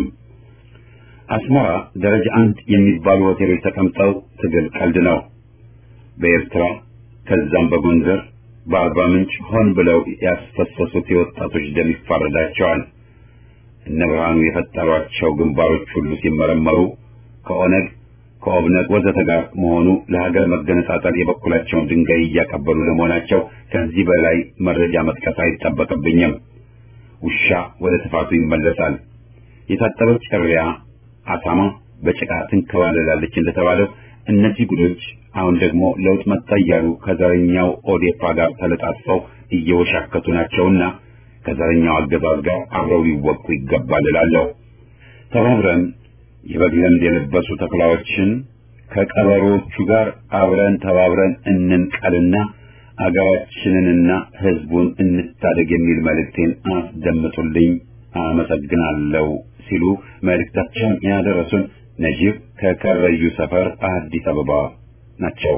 አስመራ ደረጃ አንድ የሚባሉ ሆቴሎች ተቀምጠው ትግል ቀልድ ነው። በኤርትራ ከዛም በጎንደር በአርባ ምንጭ ሆን ብለው ያስፈሰሱት የወጣቶች ደም ይፋረዳቸዋል። እነ ብርሃኑ የፈጠሯቸው ግንባሮች ሁሉ ሲመረመሩ ከኦነግ ከኦብነግ ወዘተ ጋር መሆኑ ለሀገር መገነጣጠል የበኩላቸውን ድንጋይ እያቀበሉ ለመሆናቸው ከዚህ በላይ መረጃ መጥቀስ አይጠበቅብኝም። ውሻ ወደ ትፋቱ ይመለሳል። የታጠበች እሪያ አሳማ በጭቃ ትንከባለላለች እንደተባለው እነዚህ ጉዶች አሁን ደግሞ ለውጥ መጣ እያሉ ከዘረኛው ኦዴፓ ጋር ተለጣጥፈው እየወሻከቱ ናቸውና ከዘረኛው አገዛዝ ጋር አብረው ሊወቁ ይገባል እላለሁ። ተባብረን የበግ ለምድ የለበሱ ተኩላዎችን ከቀበሮቹ ጋር አብረን ተባብረን እንንቀልና አገራችንንና ሕዝቡን እንታደግ የሚል መልእክቴን አስደምጡልኝ። አመሰግናለሁ ሲሉ መልእክታቸውን ያደረሱን ነጂብ ከከረዩ ሰፈር አዲስ አበባ ናቸው።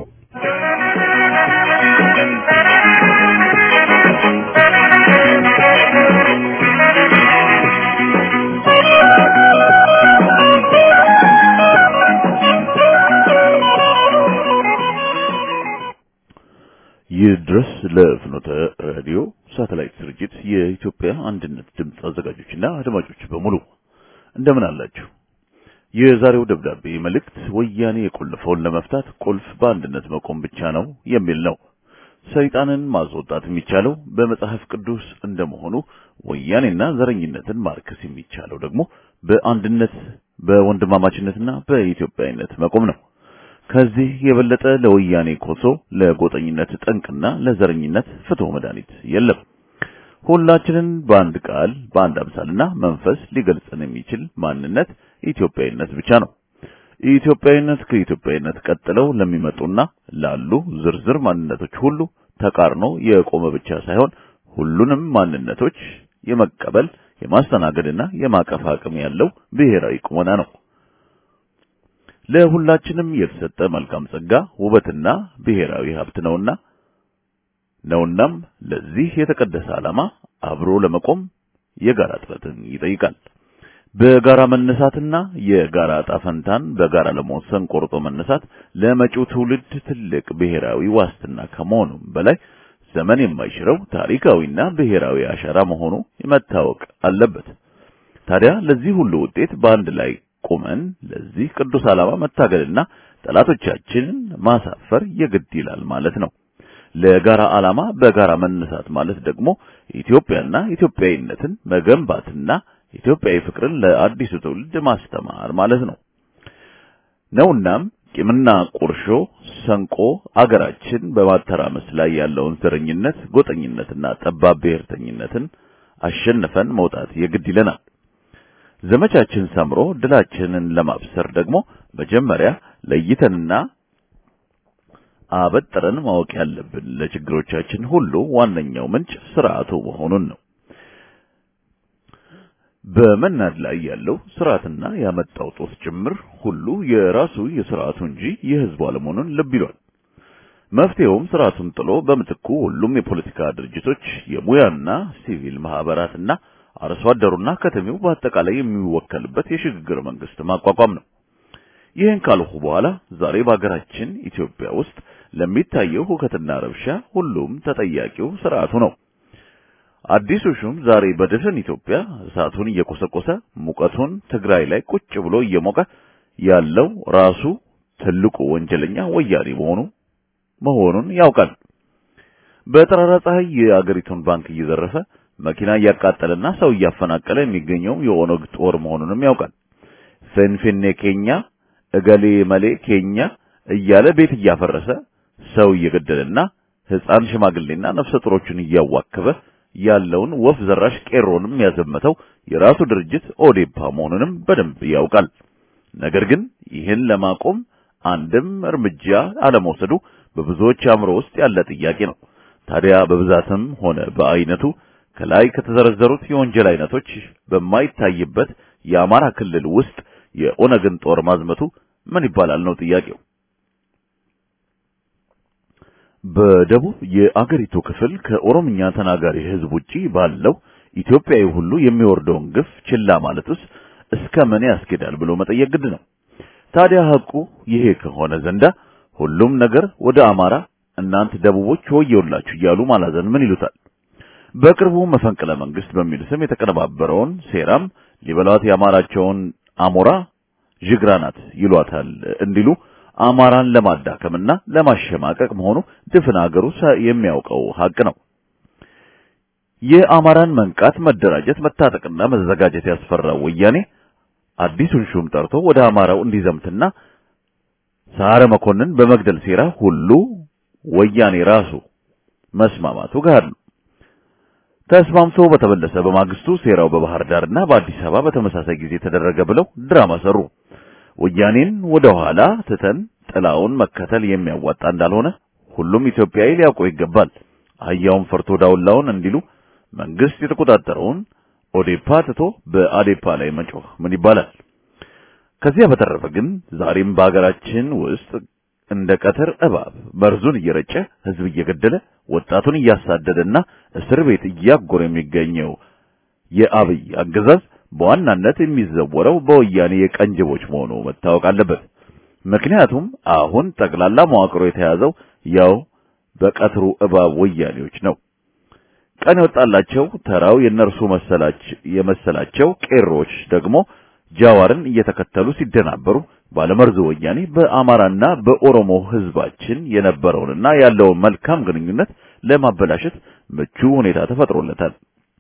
ይህ ድረስ ለፍኖተ ራዲዮ ሳተላይት ስርጭት የኢትዮጵያ አንድነት ድምፅ አዘጋጆችና አድማጮች በሙሉ እንደምን አላችሁ? የዛሬው ደብዳቤ መልእክት ወያኔ የቆለፈውን ለመፍታት ቁልፍ በአንድነት መቆም ብቻ ነው የሚል ነው። ሰይጣንን ማስወጣት የሚቻለው በመጽሐፍ ቅዱስ እንደመሆኑ ወያኔና ዘረኝነትን ማርከስ የሚቻለው ደግሞ በአንድነት በወንድማማችነትና በኢትዮጵያዊነት መቆም ነው። ከዚህ የበለጠ ለወያኔ ኮሶ፣ ለጎጠኝነት ጠንቅና ለዘረኝነት ፍትህ መድኃኒት የለም። ሁላችንን በአንድ ቃል በአንድ አምሳልና መንፈስ ሊገልጸን የሚችል ማንነት ኢትዮጵያዊነት ብቻ ነው። ኢትዮጵያዊነት ከኢትዮጵያዊነት ቀጥለው ለሚመጡና ላሉ ዝርዝር ማንነቶች ሁሉ ተቃርኖ የቆመ ብቻ ሳይሆን ሁሉንም ማንነቶች የመቀበል የማስተናገድና የማቀፍ አቅም ያለው ብሔራዊ ቁመና ነው። ለሁላችንም የተሰጠ መልካም ጸጋ ውበትና ብሔራዊ ሀብት ነውና ነውናም ለዚህ የተቀደሰ ዓላማ አብሮ ለመቆም የጋራ ጥረትን ይጠይቃል። በጋራ መነሳትና የጋራ ዕጣ ፈንታን በጋራ ለመወሰን ቆርጦ መነሳት ለመጪው ትውልድ ትልቅ ብሔራዊ ዋስትና ከመሆኑም በላይ ዘመን የማይሽረው ታሪካዊና ብሔራዊ አሻራ መሆኑ መታወቅ አለበት። ታዲያ ለዚህ ሁሉ ውጤት በአንድ ላይ ቁመን ለዚህ ቅዱስ ዓላማ መታገልና ጠላቶቻችንን ማሳፈር የግድ ይላል ማለት ነው። ለጋራ ዓላማ በጋራ መነሳት ማለት ደግሞ ኢትዮጵያና ኢትዮጵያዊነትን መገንባትና ኢትዮጵያዊ ፍቅርን ለአዲሱ ትውልድ ማስተማር ማለት ነው ነውናም ቂምና ቁርሾ ሰንቆ አገራችን በማተራመስ ላይ ያለውን ዘረኝነት፣ ጎጠኝነትና ጠባብ ብሔርተኝነትን አሸንፈን መውጣት የግድ ይለናል። ዘመቻችን ሰምሮ ድላችንን ለማብሰር ደግሞ መጀመሪያ ለይተንና አበጥረን ማወቅ ያለብን ለችግሮቻችን ሁሉ ዋነኛው ምንጭ ስርዓቱ መሆኑን ነው። በመናድ ላይ ያለው ስርዓትና ያመጣው ጦስ ጭምር ሁሉ የራሱ የስርዓቱ እንጂ የህዝቡ አለመሆኑን ልብ ይሏል። መፍትሄውም ስርዓቱን ጥሎ በምትኩ ሁሉም የፖለቲካ ድርጅቶች፣ የሙያና ሲቪል ማህበራትና አርሶ አደሩና ከተሜው በአጠቃላይ የሚወከልበት የሽግግር መንግስት ማቋቋም ነው። ይህን ካልሁ በኋላ ዛሬ በሀገራችን ኢትዮጵያ ውስጥ ለሚታየው ሁከትና ረብሻ ሁሉም ተጠያቂው ስርዓቱ ነው። አዲሱ ሹም ዛሬ በድፍን ኢትዮጵያ እሳቱን እየቆሰቆሰ ሙቀቱን ትግራይ ላይ ቁጭ ብሎ እየሞቀ ያለው ራሱ ትልቁ ወንጀለኛ ወያኔ መሆኑ መሆኑን ያውቃል። በጠራራ ፀሐይ የአገሪቱን ባንክ እየዘረፈ መኪና እያቃጠለና ሰው እያፈናቀለ የሚገኘው የኦነግ ጦር መሆኑንም ያውቃል። ፌንፌኔ ኬኛ፣ እገሌ መሌ ኬኛ እያለ ቤት እያፈረሰ ሰው እየገደለና ሕፃን ሽማግሌና ነፍሰ ጡሮቹን እያዋከበ ያለውን ወፍ ዘራሽ ቄሮንም ያዘመተው የራሱ ድርጅት ኦዴፓ መሆኑንም በደንብ ያውቃል። ነገር ግን ይህን ለማቆም አንድም እርምጃ አለመውሰዱ በብዙዎች አእምሮ ውስጥ ያለ ጥያቄ ነው። ታዲያ በብዛትም ሆነ በአይነቱ ከላይ ከተዘረዘሩት የወንጀል አይነቶች በማይታይበት የአማራ ክልል ውስጥ የኦነግን ጦር ማዝመቱ ምን ይባላል ነው ጥያቄው። በደቡብ የአገሪቱ ክፍል ከኦሮምኛ ተናጋሪ ሕዝብ ውጪ ባለው ኢትዮጵያዊ ሁሉ የሚወርደውን ግፍ ችላ ማለትስ እስከ ምን ያስኬዳል ብሎ መጠየቅ ግድ ነው። ታዲያ ሐቁ ይሄ ከሆነ ዘንዳ ሁሉም ነገር ወደ አማራ እናንተ ደቡቦች ወየውላችሁ እያሉ ማላዘን ምን ይሉታል? በቅርቡ መፈንቅለ መንግስት በሚል ስም የተቀነባበረውን ሴራም ሊበሏት የአማራቸውን አሞራ ጅግራናት ይሏታል እንዲሉ አማራን ለማዳከምና ለማሸማቀቅ መሆኑ ድፍን አገሩ የሚያውቀው ሐቅ ነው። የአማራን መንቃት፣ መደራጀት፣ መታጠቅና መዘጋጀት ያስፈራው ወያኔ አዲሱን ሹም ጠርቶ ወደ አማራው እንዲዘምትና ሳረ መኮንን በመግደል ሴራ ሁሉ ወያኔ ራሱ መስማማቱ ጋር ነው። ተስማምቶ በተመለሰ በማግስቱ ሴራው በባህር ዳርና በአዲስ አበባ በተመሳሳይ ጊዜ ተደረገ ብለው ድራማ ሰሩ። ወያኔን ወደ ኋላ ትተን ጥላውን መከተል የሚያዋጣ እንዳልሆነ ሁሉም ኢትዮጵያዊ ሊያውቀው ይገባል። አህያውን ፈርቶ ዳውላውን እንዲሉ መንግስት የተቆጣጠረውን ኦዴፓ ትቶ በአዴፓ ላይ መጮህ ምን ይባላል? ከዚያ በተረፈ ግን ዛሬም በሀገራችን ውስጥ እንደ ቀትር እባብ መርዙን እየረጨ ህዝብ እየገደለ ወጣቱን እያሳደደና እስር ቤት እያጎረ የሚገኘው የአብይ አገዛዝ በዋናነት የሚዘወረው በወያኔ የቀንጅቦች መሆኑ መታወቅ አለበት። ምክንያቱም አሁን ጠቅላላ መዋቅሮ የተያዘው ያው በቀትሩ እባብ ወያኔዎች ነው። ቀን የወጣላቸው ተራው የነርሱ መሰላች የመሰላቸው ቄሮች ደግሞ ጃዋርን እየተከተሉ ሲደናበሩ ባለመርዙ ወያኔ በአማራና በኦሮሞ ህዝባችን የነበረውንና ያለውን መልካም ግንኙነት ለማበላሸት ምቹ ሁኔታ ተፈጥሮለታል።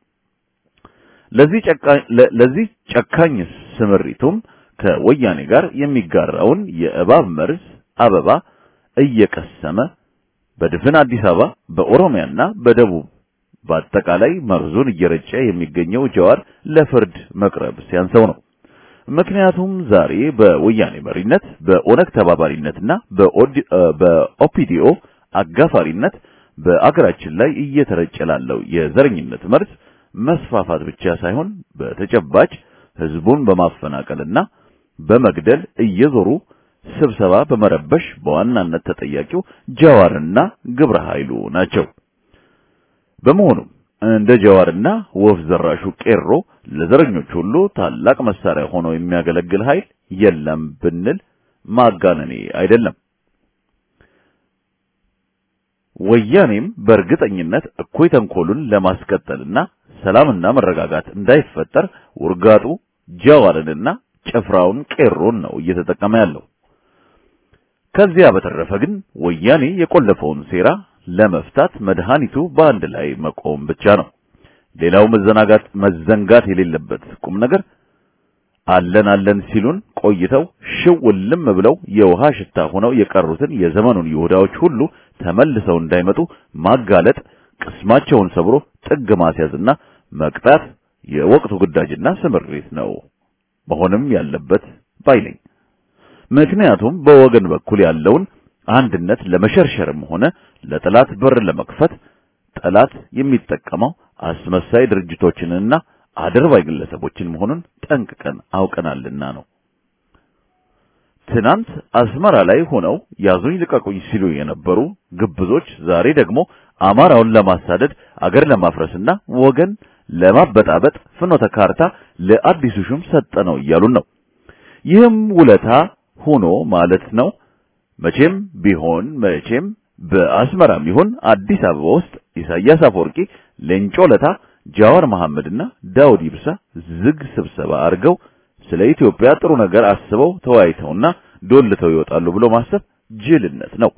ለዚህ ጨካኝ ለዚህ ጨካኝ ስምሪቱም ከወያኔ ጋር የሚጋራውን የእባብ መርዝ አበባ እየቀሰመ በድፍን አዲስ አበባ በኦሮሚያና በደቡብ በአጠቃላይ መርዙን እየረጨ የሚገኘው ጀዋር ለፍርድ መቅረብ ሲያንሰው ነው። ምክንያቱም ዛሬ በወያኔ መሪነት በኦነግ ተባባሪነትና በኦፒዲኦ አጋፋሪነት በአገራችን ላይ እየተረጨ ላለው የዘረኝነት መርዝ መስፋፋት ብቻ ሳይሆን በተጨባጭ ህዝቡን በማፈናቀልና በመግደል እየዞሩ ስብሰባ በመረበሽ በዋናነት ተጠያቂው ጃዋርና ግብረ ኃይሉ ናቸው። በመሆኑም እንደ ጀዋርና ወፍ ዘራሹ ቄሮ ለዘረኞች ሁሉ ታላቅ መሳሪያ ሆኖ የሚያገለግል ኃይል የለም ብንል ማጋነኔ አይደለም። ወያኔም በእርግጠኝነት እኩይ ተንኮሉን ለማስቀጠልና ሰላምና መረጋጋት እንዳይፈጠር ውርጋጡ ጀዋርንና ጭፍራውን ቄሮን ነው እየተጠቀመ ያለው። ከዚያ በተረፈ ግን ወያኔ የቆለፈውን ሴራ ለመፍታት መድኃኒቱ በአንድ ላይ መቆም ብቻ ነው። ሌላው መዘናጋት መዘንጋት የሌለበት ቁም ነገር አለን አለን ሲሉን ቆይተው ሽውልም ብለው የውሃ ሽታ ሆነው የቀሩትን የዘመኑን ይሁዳዎች ሁሉ ተመልሰው እንዳይመጡ ማጋለጥ፣ ቅስማቸውን ሰብሮ ጥግ ማስያዝና መቅጣት የወቅቱ ግዳጅና ስምሪት ነው መሆንም ያለበት ባይነኝ። ምክንያቱም በወገን በኩል ያለውን አንድነት ለመሸርሸርም ሆነ ለጠላት በር ለመክፈት ጠላት የሚጠቀመው አስመሳይ ድርጅቶችንና አድርባይ ግለሰቦችን መሆኑን ጠንቅቀን አውቀናልና ነው። ትናንት አስመራ ላይ ሆነው ያዙኝ ልቀቁኝ ሲሉ የነበሩ ግብዞች ዛሬ ደግሞ አማራውን ለማሳደድ አገር ለማፍረስና ወገን ለማበጣበጥ ፍኖተ ካርታ ለአዲሱ ሹም ሰጠነው እያሉን ነው። ይህም ውለታ ሆኖ ማለት ነው። መቼም ቢሆን መቼም በአስመራም ይሁን አዲስ አበባ ውስጥ ኢሳያስ አፈወርቂ፣ ሌንጮ ለታ፣ ጃዋር መሐመድና ዳውድ ኢብሳ ዝግ ስብሰባ አድርገው ስለ ኢትዮጵያ ጥሩ ነገር አስበው ተወያይተውና ዶልተው ይወጣሉ ብሎ ማሰብ ጅልነት ነው።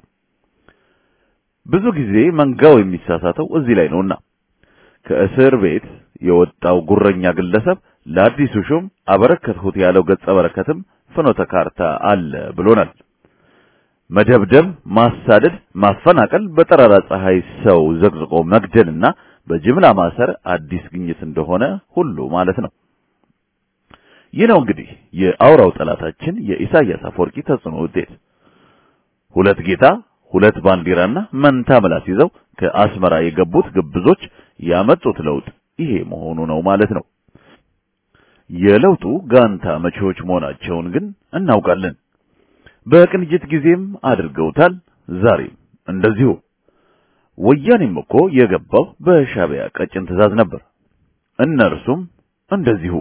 ብዙ ጊዜ መንጋው የሚሳሳተው እዚህ ላይ ነውና ከእስር ቤት የወጣው ጉረኛ ግለሰብ ለአዲሱ ሹም አበረከትሁት ያለው ገጸ በረከትም ፍኖተ ካርታ አለ ብሎናል። መደብደብ፣ ማሳደድ፣ ማፈናቀል፣ በጠራራ ፀሐይ ሰው ዘቅዝቆ መግደልና በጅምላ ማሰር አዲስ ግኝት እንደሆነ ሁሉ ማለት ነው። ይህ ነው እንግዲህ የአውራው ጠላታችን የኢሳያስ አፈወርቂ ተጽዕኖ ውጤት። ሁለት ጌታ፣ ሁለት ባንዲራና መንታ ምላስ ይዘው ከአስመራ የገቡት ግብዞች ያመጡት ለውጥ ይሄ መሆኑ ነው ማለት ነው። የለውጡ ጋንታ መቼዎች መሆናቸውን ግን እናውቃለን። በቅንጅት ጊዜም አድርገውታል። ዛሬም እንደዚሁ። ወያኔም እኮ የገባው በሻዕቢያ ቀጭን ትዕዛዝ ነበር። እነርሱም እንደዚሁ።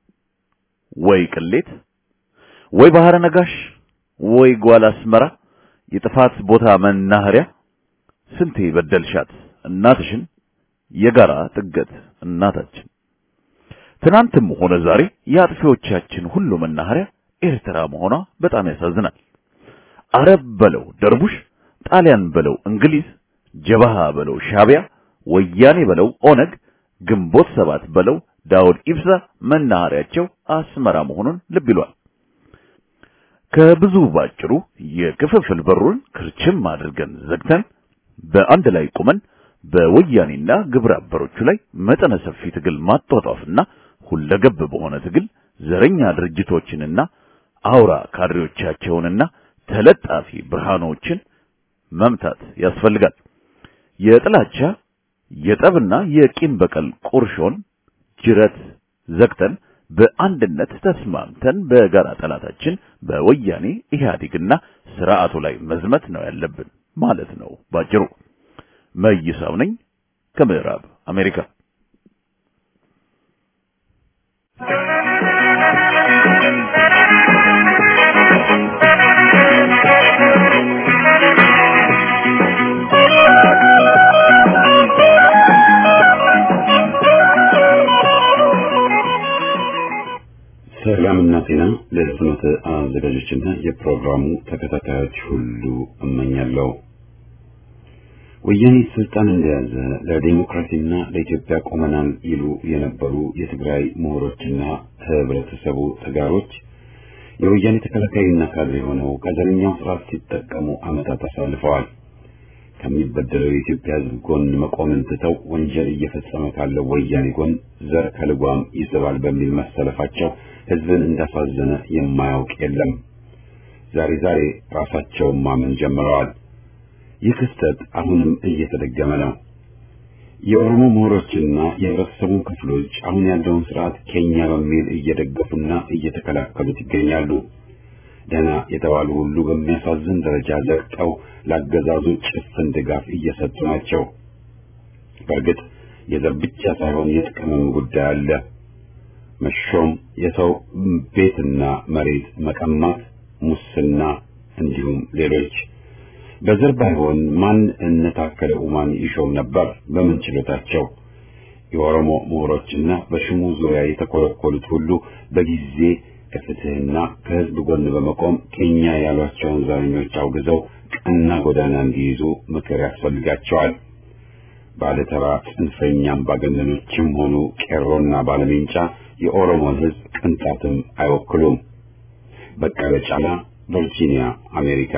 ወይ ቅሌት፣ ወይ ባህረ ነጋሽ፣ ወይ ጓል አስመራ፣ የጥፋት ቦታ መናኸሪያ። ስንቴ በደልሻት እናትሽን፣ የጋራ ጥገት እናታችን። ትናንትም ሆነ ዛሬ የአጥፊዎቻችን ሁሉ መናኸሪያ ኤርትራ መሆኗ በጣም ያሳዝናል። አረብ በለው ደርቡሽ፣ ጣሊያን በለው እንግሊዝ፣ ጀባሃ በለው ሻዕቢያ፣ ወያኔ በለው ኦነግ፣ ግንቦት ሰባት በለው ዳውድ ኢብሳ መናኸሪያቸው አስመራ መሆኑን ልብ ይሏል። ከብዙ ባጭሩ የክፍፍል በሩን ክርችም አድርገን ዘግተን በአንድ ላይ ቁመን በወያኔና ግብረ አበሮቹ ላይ መጠነ ሰፊ ትግል ማጧጧፍና ሁለገብ በሆነ ትግል ዘረኛ ድርጅቶችንና አውራ ካድሬዎቻቸውንና ተለጣፊ ብርሃኖችን መምታት ያስፈልጋል። የጥላቻ የጠብና የቂም በቀል ቁርሾን ጅረት ዘግተን በአንድነት ተስማምተን በጋራ ጠላታችን በወያኔ ኢህአዴግና ስርዓቱ ላይ መዝመት ነው ያለብን ማለት ነው ባጭሩ። መይሳው ነኝ ከምዕራብ አሜሪካ። ሰላምና ጤና ለፍኖተ አዘጋጆችና የፕሮግራሙ ተከታታዮች ሁሉ እመኛለሁ። ወያኔ ስልጣን እንደያዘ ለዲሞክራሲና ለኢትዮጵያ ቆመናል ይሉ የነበሩ የትግራይ ምሁሮችና ህብረተሰቡ ተጋሮች የወያኔ ተከላካይና ካድሬ ሆነው ከዘረኛው ስርዓት ሲጠቀሙ ዓመታት አሳልፈዋል። ከሚበደለው የኢትዮጵያ ሕዝብ ጎን መቆምን ትተው ወንጀል እየፈጸመ ካለው ወያኔ ጎን ዘር ከልጓም ይስባል በሚል መሰለፋቸው ሕዝብን እንዳሳዘነ የማያውቅ የለም። ዛሬ ዛሬ ራሳቸውን ማመን ጀምረዋል። ይህ ክስተት አሁንም እየተደገመ ነው። የኦሮሞ ምሁሮችና የህብረተሰቡን ክፍሎች አሁን ያለውን ስርዓት ኬኛ በሚል እየደገፉና እየተከላከሉት ይገኛሉ። ደህና የተባሉ ሁሉ በሚያሳዝን ደረጃ ዘግጠው ላገዛዙ ጭፍን ድጋፍ እየሰጡ ናቸው። በእርግጥ የዘር ብቻ ሳይሆን የጥቅምም ጉዳይ አለ። መሾም፣ የሰው ቤትና መሬት መቀማት፣ ሙስና እንዲሁም ሌሎች በዘር ባይሆን ማን እነ ታከለ ኡማን ይሾም ነበር? በምን ችሎታቸው? የኦሮሞ ምሁሮችና በሽሙ ዙሪያ የተኮለኮሉት ሁሉ በጊዜ ከፍትህና ከህዝብ ጎን በመቆም ኬኛ ያሏቸውን ዘረኞች አውግዘው ቀና ጎዳና እንዲይዙ ምክር ያስፈልጋቸዋል። ባለተራ ጽንፈኛ አምባገነኖችም ሆኑ ቄሮና ባለሜንጫ የኦሮሞን ህዝብ ቅንጣትም አይወክሉም። በቀለ ጫላ፣ ቨርጂኒያ፣ አሜሪካ።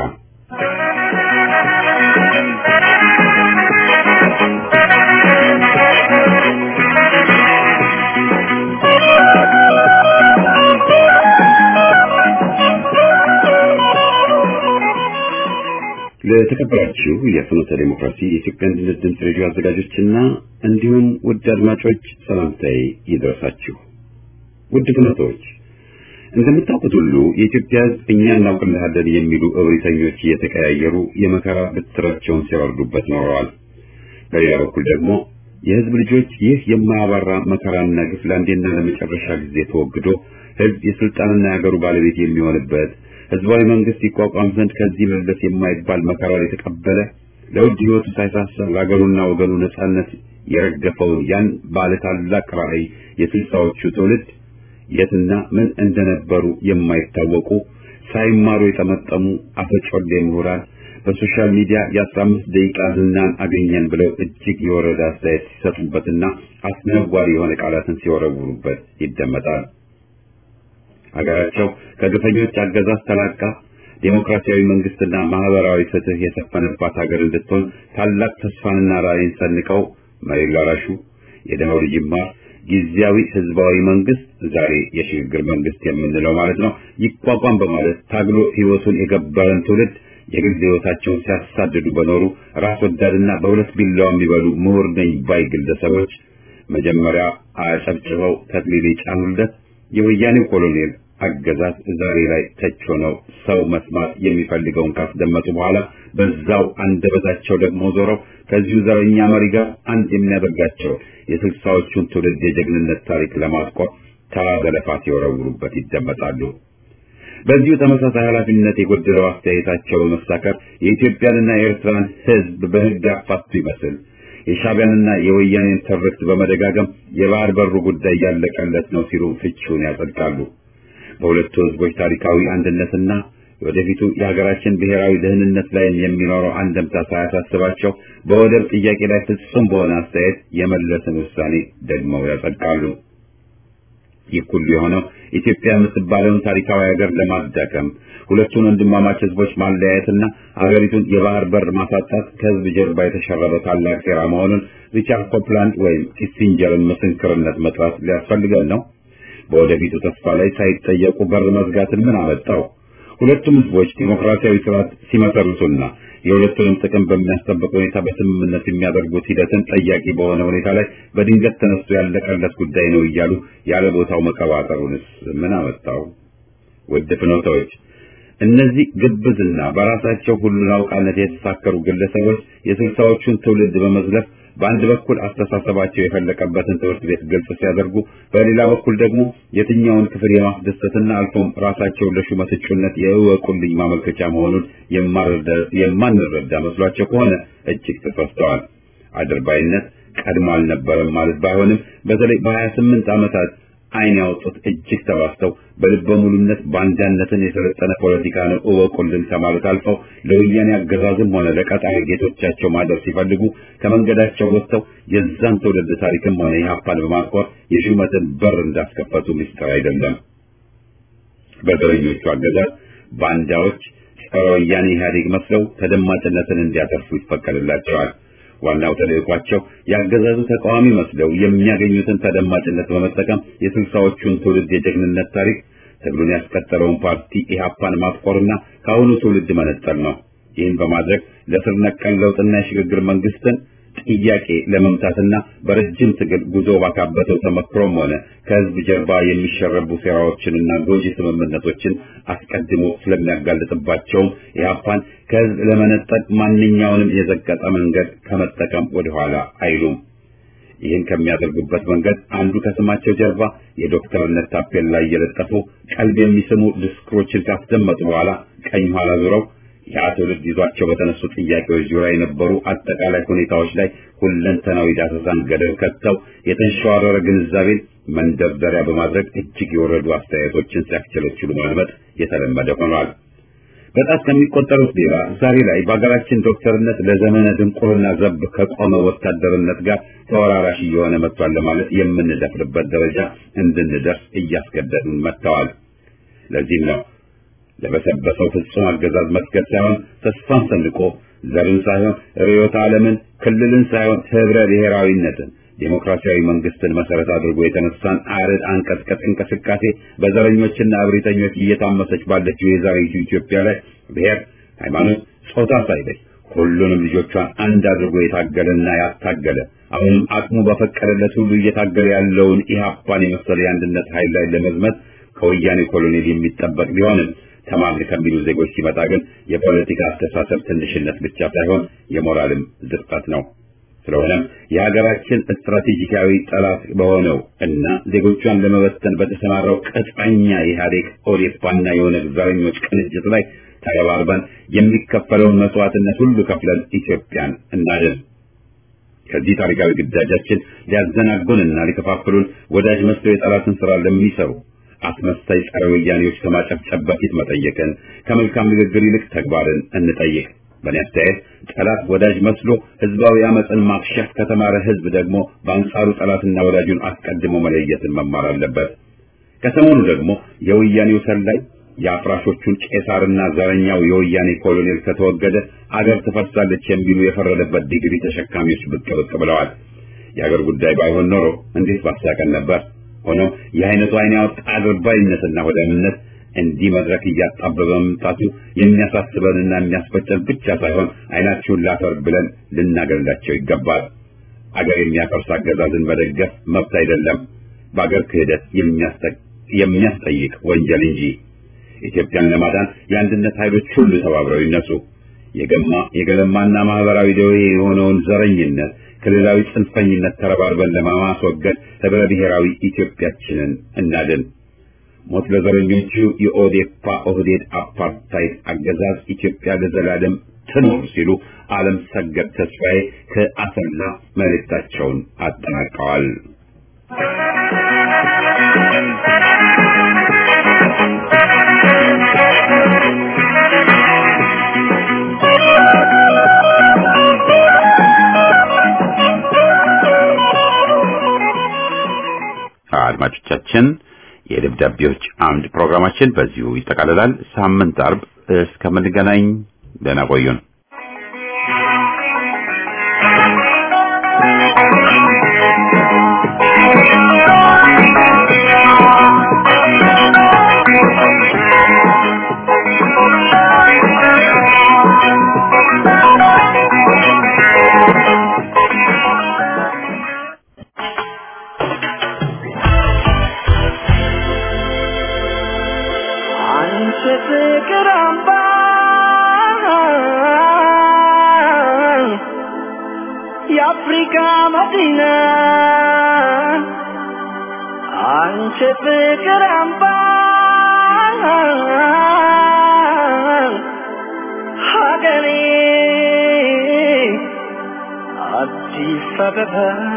ለተከበራችሁ የፍኖተ ዴሞክራሲ የኢትዮጵያ አንድነት ድምፅ ሬዲዮ አዘጋጆችና እንዲሁም ውድ አድማጮች ሰላምታዬ ይድረሳችሁ። ውድ ፍኖቶች እንደምታውቁት ሁሉ የኢትዮጵያ ሕዝብ እኛ እናውቅልሃለን የሚሉ እብሪተኞች እየተቀያየሩ የመከራ ብትራቸውን ሲያወርዱበት ኖረዋል። በሌላ በኩል ደግሞ የሕዝብ ልጆች ይህ የማያባራ መከራና ግፍ ለአንዴና ለመጨረሻ ጊዜ ተወግዶ ሕዝብ የስልጣንና የሀገሩ ባለቤት የሚሆንበት ህዝባዊ መንግስት ይቋቋም ዘንድ ከዚህ መለስ የማይባል መከራ የተቀበለ ለውድ ህይወቱ ሳይሳሳ ለሀገሩና ወገኑ ነጻነት የረገፈውን ያን ባለ ታላቅ ራዕይ የስልሳዎቹ ትውልድ የትና ምን እንደነበሩ የማይታወቁ ሳይማሩ የጠመጠሙ አፈጮሌ ምሁራን በሶሻል ሚዲያ የአስራ አምስት ደቂቃ ዝናን አገኘን ብለው እጅግ የወረደ አስተያየት ሲሰጡበትና አስነዋሪ የሆነ ቃላትን ሲወረውሩበት ይደመጣል። ሀገራቸው ከግፈኞች አገዛዝ ተላቃ ዴሞክራሲያዊ መንግስትና ማህበራዊ ፍትህ የሰፈነባት ሀገር እንድትሆን ታላቅ ተስፋንና ራዕይን ሰንቀው መሬት ላራሹ የደሃው ልጅ ይማር ጊዜያዊ ህዝባዊ መንግስት ዛሬ የሽግግር መንግስት የምንለው ማለት ነው ይቋቋም በማለት ታግሎ ህይወቱን የገበረን ትውልድ የግል ህይወታቸውን ሲያሳድዱ በኖሩ ራስ ወዳድና በሁለት ቢላዋ የሚበሉ ምሁር ነኝ ባይ ግለሰቦች መጀመሪያ አጨብጭበው ተክሊል የጫኑለት የወያኔው ኮሎኔል አገዛዝ ዛሬ ላይ ተች ሆነው ሰው መስማት የሚፈልገውን ካስደመጡ በኋላ በዛው አንደበታቸው ደግሞ ዞረው ከዚሁ ዘረኛ መሪ ጋር አንድ የሚያደርጋቸው የስልሳዎቹን ትውልድ የጀግንነት ታሪክ ለማስቆር ተራ ዘለፋ ሲወረውሩበት ይደመጣሉ። በዚሁ ተመሳሳይ ኃላፊነት የጎደለው አስተያየታቸው በመሳከር የኢትዮጵያንና የኤርትራን ህዝብ በህግ አፋቱ ይመስል የሻዕቢያንና የወያኔን ትርክት በመደጋገም የባህር በሩ ጉዳይ ያለቀለት ነው ሲሉ ፍቺውን ያጸድቃሉ። በሁለቱ ህዝቦች ታሪካዊ አንድነትና ወደፊቱ የሀገራችን ብሔራዊ ደህንነት ላይ የሚኖረው አንድምታ ሳያሳስባቸው በወደብ ጥያቄ ላይ ፍጹም በሆነ አስተያየት የመለስን ውሳኔ ደግመው ያጸድቃሉ። ይህ ሁሉ የሆነው ኢትዮጵያ የምትባለውን ታሪካዊ ሀገር ለማዳከም ሁለቱን ወንድማማች ህዝቦች ማለያየትና ሀገሪቱን የባህር በር ማሳጣት ከህዝብ ጀርባ የተሸረበ ታላቅ ሴራ መሆኑን ሪቻርድ ኮፕላንድ ወይም ኪሲንጀርን ምስክርነት መጥራት ሊያስፈልገን ነው። በወደፊቱ ተስፋ ላይ ሳይጠየቁ በር መዝጋትን ምን አመጣው? ሁለቱም ህዝቦች ዲሞክራሲያዊ ስርዓት ሲመሰርቱና የሁለቱንም ጥቅም በሚያስጠብቅ ሁኔታ በስምምነት የሚያደርጉት ሂደትን ጠያቂ በሆነ ሁኔታ ላይ በድንገት ተነስቶ ያለቀለት ጉዳይ ነው እያሉ ያለ ቦታው መቀባጠሩንስ ምን አመጣው? ውድ ፍኖታዎች፣ እነዚህ ግብዝና በራሳቸው ሁሉን አውቃነት የተሳከሩ ግለሰቦች የስልሳዎቹን ትውልድ በመዝለፍ በአንድ በኩል አስተሳሰባቸው የፈለቀበትን ትምህርት ቤት ግልጽ ሲያደርጉ፣ በሌላ በኩል ደግሞ የትኛውን ክፍል የማስደሰትና አልፎም ራሳቸውን ለሹመት እጩነት የእወቁልኝ ማመልከቻ መሆኑን የማንረዳ መስሏቸው ከሆነ እጅግ ተሳስተዋል። አድርባይነት ቀድሞ አልነበረም ማለት ባይሆንም በተለይ በሀያ ስምንት ዓመታት ዓይን ያወጡት እጅግ ተባስተው በልበ ሙሉነት ባንዳነትን የሰለጠነ ፖለቲካ ነው እወቁልን ከማለት አልፈው ለወያኔ አገዛዝም ሆነ ለቀጣሪ ጌቶቻቸው ማደር ሲፈልጉ ከመንገዳቸው ወጥተው የዛን ትውልድ ታሪክም ሆነ ኢህአፓን በማስቆር የሹመትን በር እንዳስከፈቱ ምስጢር አይደለም። በዘረኞቹ አገዛዝ ባንዳዎች ጸረ ወያኔ ኢህአዴግ መስለው ተደማጭነትን እንዲያተርፉ ይፈቀድላቸዋል። ዋናው ተልዕኳቸው የአገዛዙ ተቃዋሚ መስለው የሚያገኙትን ተደማጭነት በመጠቀም የስልሳዎቹን ትውልድ የጀግንነት ታሪክ ትግሉን ያስቀጠለውን ፓርቲ ኢህአፓን ማጥቆርና ከአሁኑ ትውልድ መነጠል ነው። ይህን በማድረግ ለስር ነቀል ለውጥና የሽግግር መንግስትን ጥያቄ ለመምታትና በረጅም ትግል ጉዞ ባካበተው ተመክሮም ሆነ ከህዝብ ጀርባ የሚሸረቡ ሴራዎችንና ጎጂ ስምምነቶችን አስቀድሞ ስለሚያጋልጥባቸውም ኢህአፓን ከህዝብ ለመነጠቅ ማንኛውንም የዘቀጠ መንገድ ከመጠቀም ወደኋላ አይሉም። ይህን ከሚያደርጉበት መንገድ አንዱ ከስማቸው ጀርባ የዶክተርነት ታፔላ እየለጠፉ ቀልብ የሚስሙ ድስክሮችን ካስደመጡ በኋላ ቀኝ ኋላ ዙረው ያ ትውልድ ይዟቸው በተነሱ ጥያቄዎች ዙሪያ የነበሩ አጠቃላይ ሁኔታዎች ላይ ሁለንተናዊ ዳሰሳን ገደብ ከተው የተንሸዋረረ ግንዛቤን መንደርደሪያ በማድረግ እጅግ የወረዱ አስተያየቶችን ሲያክቸለችሉ ማልመጥ የተለመደ ሆኗል። በጣት ከሚቆጠሩት ሌላ ዛሬ ላይ በሀገራችን ዶክተርነት ለዘመነ ድንቁርና ዘብ ከቆመ ወታደርነት ጋር ተወራራሽ እየሆነ መጥቷል ለማለት የምንደፍርበት ደረጃ እንድንደርስ እያስገደዱን መጥተዋል። ለዚህም ነው ለበሰበሰው ፍጹም አገዛዝ መስገድ ሳይሆን ተስፋን ሰንቆ ዘርን ሳይሆን ርዕዮተ ዓለምን፣ ክልልን ሳይሆን ህብረ ብሔራዊነትን ዴሞክራሲያዊ መንግስትን መሰረት አድርጎ የተነሳን አርድ አንቀጥቀጥ እንቅስቃሴ በዘረኞችና እብሪተኞች እየታመሰች ባለችው የዛሬቱ ኢትዮጵያ ላይ ብሔር፣ ሃይማኖት፣ ጾታ ሳይለይ ሁሉንም ልጆቿን አንድ አድርጎ የታገለና ያታገለ አሁንም አቅሙ በፈቀደለት ሁሉ እየታገለ ያለውን ኢህአፓን የመሰለ የአንድነት ኃይል ላይ ለመዝመት ከወያኔ ኮሎኔል የሚጠበቅ ቢሆንም ተማርን ከሚሉ ዜጎች ሲመጣ ግን የፖለቲካ አስተሳሰብ ትንሽነት ብቻ ሳይሆን የሞራልም ዝቅጠት ነው። ስለሆነም የሀገራችን ስትራቴጂካዊ ጠላት በሆነው እና ዜጎቿን ለመበተን በተሰማራው ቅጥረኛ የኢህአዴግ ኦዴፓና የኦነግ ዘረኞች ቅንጅት ላይ ተረባርበን የሚከፈለውን መስዋዕትነት ሁሉ ከፍለን ኢትዮጵያን እናድን። ከዚህ ታሪካዊ ግዳጃችን ሊያዘናጉንና ሊከፋፍሉን ወዳጅ መስለው የጠላትን ስራ ለሚሰሩ አስመሳይ ጸረ ወያኔዎች ከማጨብጨብ በፊት መጠየቅን ከመልካም ንግግር ይልቅ ተግባርን እንጠይቅ። በእኔ አስተያየት ጠላት ወዳጅ መስሎ ህዝባዊ አመፅን ማክሸፍ ከተማረ ህዝብ ደግሞ በአንጻሩ ጠላትና ወዳጁን አስቀድሞ መለየትን መማር አለበት። ከሰሞኑ ደግሞ የወያኔው ሰላይ የአፍራሾቹን ቄሳርና ዘረኛው የወያኔ ኮሎኔል ከተወገደ አገር ትፈርሳለች የሚሉ የፈረደበት ዲግሪ ተሸካሚዎች ብቅ ብቅ ብለዋል። የአገር ጉዳይ ባይሆን ኖሮ እንዴት ባሳቀን ነበር። ሆኖም የአይነቱ አይን ያወጣ አድርባይነትና ወዳምነት እንዲህ መድረክ እያጣበበ መምጣቱ የሚያሳስበንና የሚያስፈጨን ብቻ ሳይሆን አይናችሁን ላፈር ብለን ልናገርላቸው ይገባል። አገር የሚያፈርስ አገዛዝን መደገፍ መብት አይደለም፣ በአገር ክህደት የሚያስጠይቅ ወንጀል እንጂ። ኢትዮጵያን ለማዳን የአንድነት ኃይሎች ሁሉ ተባብረው ይነሱ። የገማ የገለማና ማህበራዊ ደዌ የሆነውን ዘረኝነት ክልላዊ ጽንፈኝነት ተረባርበን ለማስወገድ ህብረ ብሔራዊ ኢትዮጵያችንን እናድን። ሞት ለዘረኞቹ የኦዴፓ ኦህዴድ አፓርታይድ አገዛዝ ኢትዮጵያ ለዘላለም ትኖር ሲሉ ዓለም ሰገድ ተስፋዬ ከአሰላ መልእክታቸውን አጠናቀዋል። አድማጮቻችን የደብዳቤዎች አምድ ፕሮግራማችን በዚሁ ይጠቃልላል። ሳምንት አርብ እስከምንገናኝ ደህና ቆዩን። አንቺ ፍቅር አምባ የአፍሪካ መዲና አንቺ ፍቅር አምባ ሀገሬ አዲስ አበባ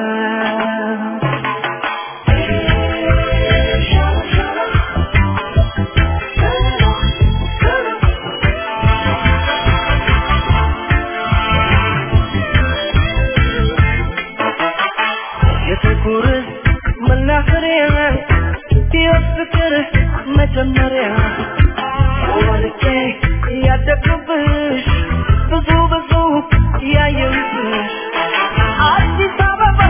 የፍቅር መናኸሪያ የፍቅር መጀመሪያ ወልቄ ያደግኩብሽ ብዙ ብዙ ያየሁብሽ አዲስ አበባ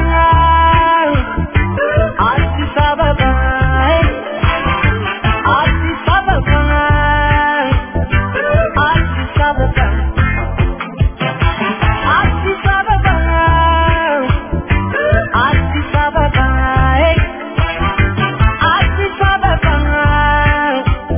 አዲስ አበባ አዲስ አበባ አዲስ አበባ አዲስ አበባ አዲስ አበባ አዲስ አበባ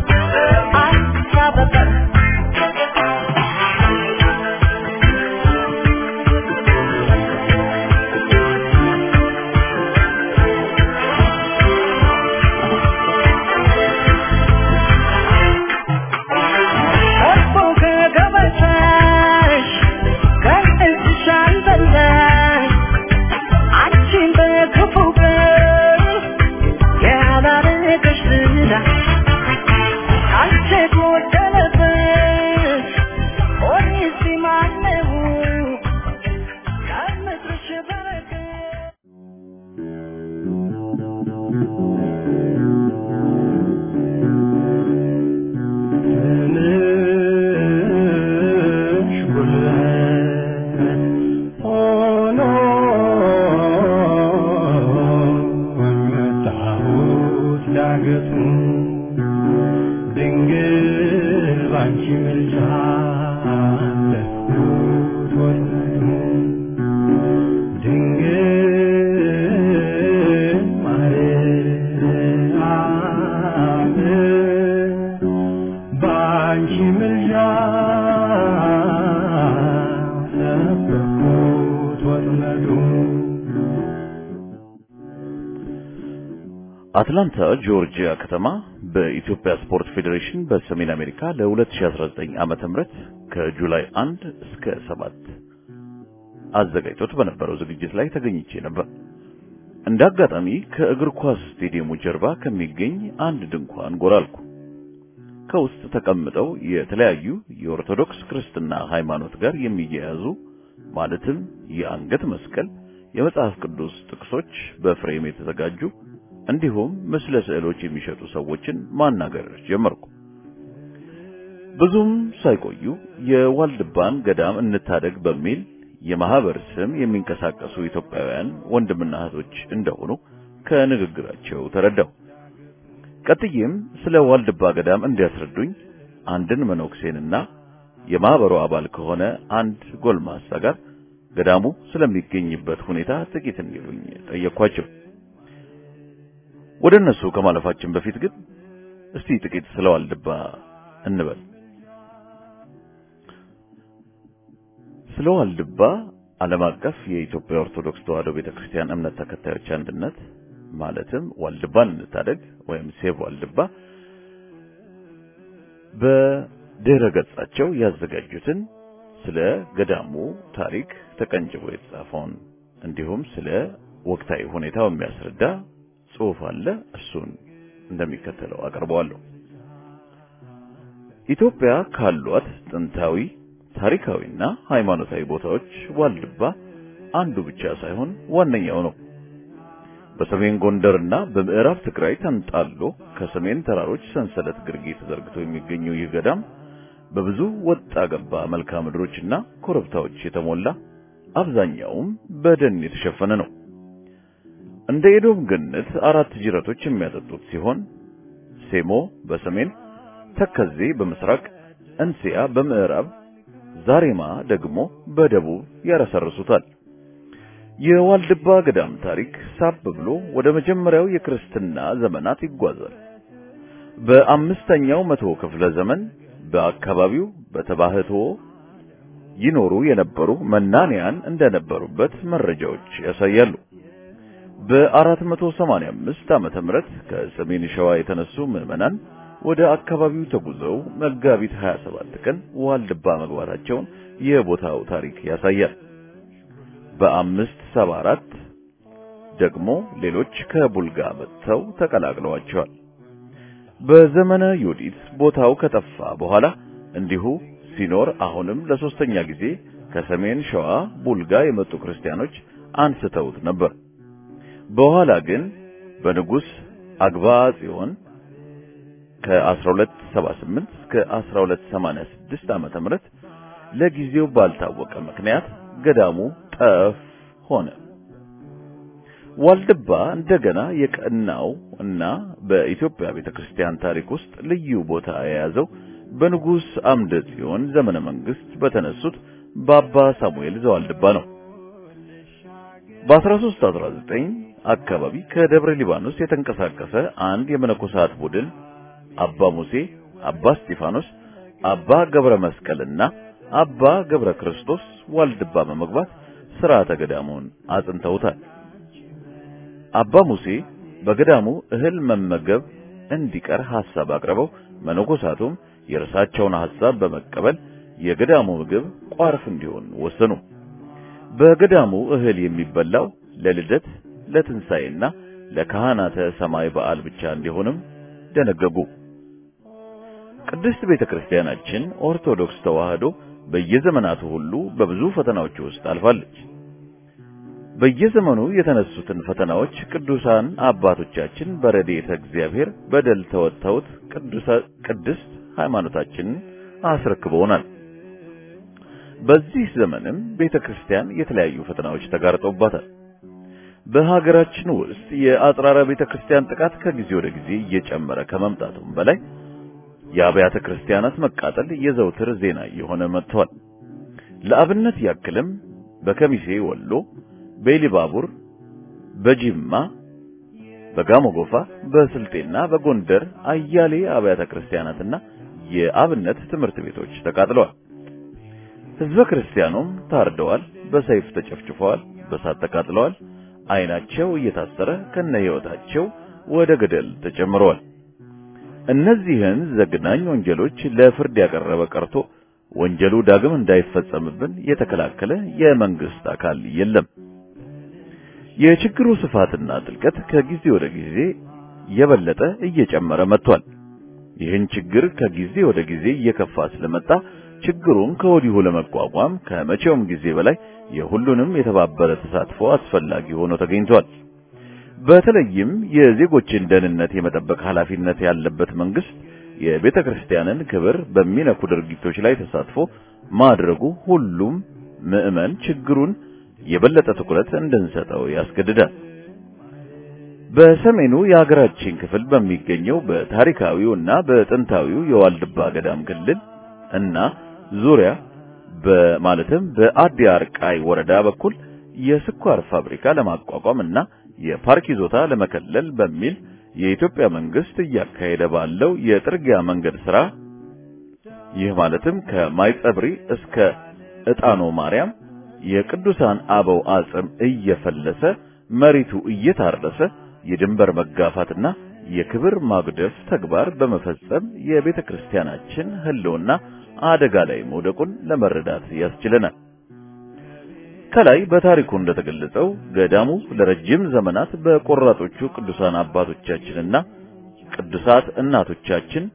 ያረገሽ ዝና አንቺ ጎደለብሽ ኦሪሲ ማነው ከምድርሽ በረከት ትንሽ ጉልበት ሆኖ መጣሁት ዳገቱን ድንግል ባንቺ ምልጃ አለፍኩት ወጥመዱን ድንግል ማርያም በአንቺ ምልጃ ሰበርኩት ወጥመዱን አትላንታ ጆርጂያ ከተማ በኢትዮጵያ ስፖርት ፌዴሬሽን በሰሜን አሜሪካ ለ2019 ዓመተ ምህረት ከጁላይ 1 እስከ 7 አዘጋጅቶት በነበረው ዝግጅት ላይ ተገኝቼ ነበር። እንደ አጋጣሚ ከእግር ኳስ ስቴዲየሙ ጀርባ ከሚገኝ አንድ ድንኳን ጎራ አልኩ። ከውስጥ ተቀምጠው የተለያዩ የኦርቶዶክስ ክርስትና ሃይማኖት ጋር የሚያያዙ ማለትም የአንገት መስቀል፣ የመጽሐፍ ቅዱስ ጥቅሶች በፍሬም የተዘጋጁ እንዲሁም ምስለ ስዕሎች የሚሸጡ ሰዎችን ማናገር ጀመርኩ። ብዙም ሳይቆዩ የዋልድባን ገዳም እንታደግ በሚል የማህበር ስም የሚንቀሳቀሱ ኢትዮጵያውያን ወንድምና እህቶች እንደሆኑ ከንግግራቸው ተረዳሁ። ቀጥዬም ስለ ዋልድባ ገዳም እንዲያስረዱኝ አንድን መነኩሴንና የማህበሩ አባል ከሆነ አንድ ጎልማሳ ጋር ገዳሙ ስለሚገኝበት ሁኔታ ጥቂት እንዲሉኝ ጠየኳቸው። ወደ እነሱ ከማለፋችን በፊት ግን እስቲ ጥቂት ስለ ዋልድባ እንበል። ስለ ዋልድባ ዓለም አቀፍ የኢትዮጵያ ኦርቶዶክስ ተዋሕዶ ቤተክርስቲያን እምነት ተከታዮች አንድነት ማለትም ዋልድባን እንታደግ ወይም ሴቭ ዋልድባ በድረ ገጻቸው ያዘጋጁትን ስለ ገዳሙ ታሪክ ተቀንጭቦ የተጻፈውን እንዲሁም ስለ ወቅታዊ ሁኔታው የሚያስረዳ ጽሑፍ አለ። እሱን እንደሚከተለው አቀርበዋለሁ። ኢትዮጵያ ካሏት ጥንታዊ ታሪካዊና ሃይማኖታዊ ቦታዎች ዋልድባ አንዱ ብቻ ሳይሆን ዋነኛው ነው። በሰሜን ጎንደርና በምዕራብ ትግራይ ተንጣሎ ከሰሜን ተራሮች ሰንሰለት ግርጌ ተዘርግቶ የሚገኘው ይህ ገዳም በብዙ ወጣ ገባ መልክዓ ምድሮችና ኮረብታዎች የተሞላ አብዛኛውም በደን የተሸፈነ ነው። እንደ ኤዶም ገነት አራት ጅረቶች የሚያጠጡት ሲሆን ሴሞ በሰሜን፣ ተከዜ በምስራቅ፣ እንስያ በምዕራብ፣ ዛሬማ ደግሞ በደቡብ ያረሰርሱታል። የዋልድባ ገዳም ታሪክ ሳብ ብሎ ወደ መጀመሪያው የክርስትና ዘመናት ይጓዛል። በአምስተኛው መቶ ክፍለ ዘመን በአካባቢው በተባህቶ ይኖሩ የነበሩ መናንያን እንደነበሩበት መረጃዎች ያሳያሉ። በ485 ዓመተ ምህረት ከሰሜን ሸዋ የተነሱ ምዕመናን ወደ አካባቢው ተጉዘው መጋቢት 27 ቀን ዋልድባ መግባታቸውን የቦታው ታሪክ ያሳያል። በአምስት ሰባ አራት ደግሞ ሌሎች ከቡልጋ መጥተው ተቀላቅለዋቸዋል። በዘመነ ዮዲት ቦታው ከጠፋ በኋላ እንዲሁ ሲኖር አሁንም ለሶስተኛ ጊዜ ከሰሜን ሸዋ ቡልጋ የመጡ ክርስቲያኖች አንስተውት ነበር። በኋላ ግን በንጉስ አግባ ጽዮን ከ1278 እስከ 1286 ዓመተ ምህረት ለጊዜው ባልታወቀ ምክንያት ገዳሙ ጠፍ ሆነ። ዋልድባ እንደገና የቀናው እና በኢትዮጵያ ቤተክርስቲያን ታሪክ ውስጥ ልዩ ቦታ የያዘው በንጉስ አምደ ጽዮን ዘመነ መንግስት በተነሱት በአባ ሳሙኤል ዘዋልድባ ነው። በ1319 አካባቢ ከደብረ ሊባኖስ የተንቀሳቀሰ አንድ የመነኮሳት ቡድን አባ ሙሴ፣ አባ እስጢፋኖስ፣ አባ ገብረ መስቀልና አባ ገብረ ክርስቶስ ዋልድባ በመግባት ሥርዓተ ገዳሙን አጽንተውታል። አባ ሙሴ በገዳሙ እህል መመገብ እንዲቀር ሐሳብ አቅርበው መነኮሳቱም የእርሳቸውን ሐሳብ በመቀበል የገዳሙ ምግብ ቋርፍ እንዲሆን ወሰኑ። በገዳሙ እህል የሚበላው ለልደት ለትንሣኤና ለካህናተ ሰማይ በዓል ብቻ እንዲሆንም ደነገጉ። ቅድስት ቤተ ክርስቲያናችን ኦርቶዶክስ ተዋህዶ በየዘመናቱ ሁሉ በብዙ ፈተናዎች ውስጥ አልፋለች። በየዘመኑ የተነሱትን ፈተናዎች ቅዱሳን አባቶቻችን በረድኤተ እግዚአብሔር በደል ተወጥተውት ቅድስት ሃይማኖታችንን አስረክበውናል። በዚህ ዘመንም ቤተ ክርስቲያን የተለያዩ ፈተናዎች ተጋርጠውባታል። በሀገራችን ውስጥ የአጽራረ ቤተ ክርስቲያን ጥቃት ከጊዜ ወደ ጊዜ እየጨመረ ከመምጣቱም በላይ የአብያተ ክርስቲያናት መቃጠል የዘውትር ዜና እየሆነ መጥቷል። ለአብነት ያክልም በከሚሴ ወሎ፣ በኢሊባቡር፣ በጂማ፣ በጋሞ ጎፋ፣ በስልጤና በጎንደር አያሌ አብያተ ክርስቲያናትና የአብነት ትምህርት ቤቶች ተቃጥለዋል። ሕዝበ ክርስቲያኑም ታርደዋል፣ በሰይፍ ተጨፍጭፈዋል፣ በሳት ተቃጥለዋል። ዓይናቸው እየታሰረ ከነ ሕይወታቸው ወደ ገደል ተጨምረዋል። እነዚህን ዘግናኝ ወንጀሎች ለፍርድ ያቀረበ ቀርቶ ወንጀሉ ዳግም እንዳይፈጸምብን የተከላከለ የመንግስት አካል የለም። የችግሩ ስፋትና ጥልቀት ከጊዜ ወደ ጊዜ የበለጠ እየጨመረ መጥቷል። ይህን ችግር ከጊዜ ወደ ጊዜ እየከፋ ስለመጣ ችግሩን ከወዲሁ ለመቋቋም ከመቼውም ጊዜ በላይ የሁሉንም የተባበረ ተሳትፎ አስፈላጊ ሆኖ ተገኝቷል። በተለይም የዜጎችን ደህንነት የመጠበቅ ኃላፊነት ያለበት መንግስት የቤተ ክርስቲያንን ክብር በሚነኩ ድርጊቶች ላይ ተሳትፎ ማድረጉ ሁሉም ምዕመን ችግሩን የበለጠ ትኩረት እንድንሰጠው ያስገድዳል። በሰሜኑ የሀገራችን ክፍል በሚገኘው በታሪካዊው እና በጥንታዊው የዋልድባ ገዳም ክልል እና ዙሪያ በማለትም በአዲ አርቃይ ወረዳ በኩል የስኳር ፋብሪካ ለማቋቋም እና የፓርክ ይዞታ ለመከለል በሚል የኢትዮጵያ መንግስት እያካሄደ ባለው የጥርጊያ መንገድ ስራ ይህ ማለትም ከማይጸብሪ እስከ ዕጣኖ ማርያም የቅዱሳን አበው አጽም እየፈለሰ መሬቱ እየታረሰ የድንበር መጋፋትና የክብር ማጉደፍ ተግባር በመፈጸም የቤተ ክርስቲያናችን ሕልውና አደጋ ላይ መውደቁን ለመረዳት ያስችለናል። ከላይ በታሪኩ እንደተገለጸው ገዳሙ ለረጅም ዘመናት በቆራጦቹ ቅዱሳን አባቶቻችንና ቅዱሳት እናቶቻችን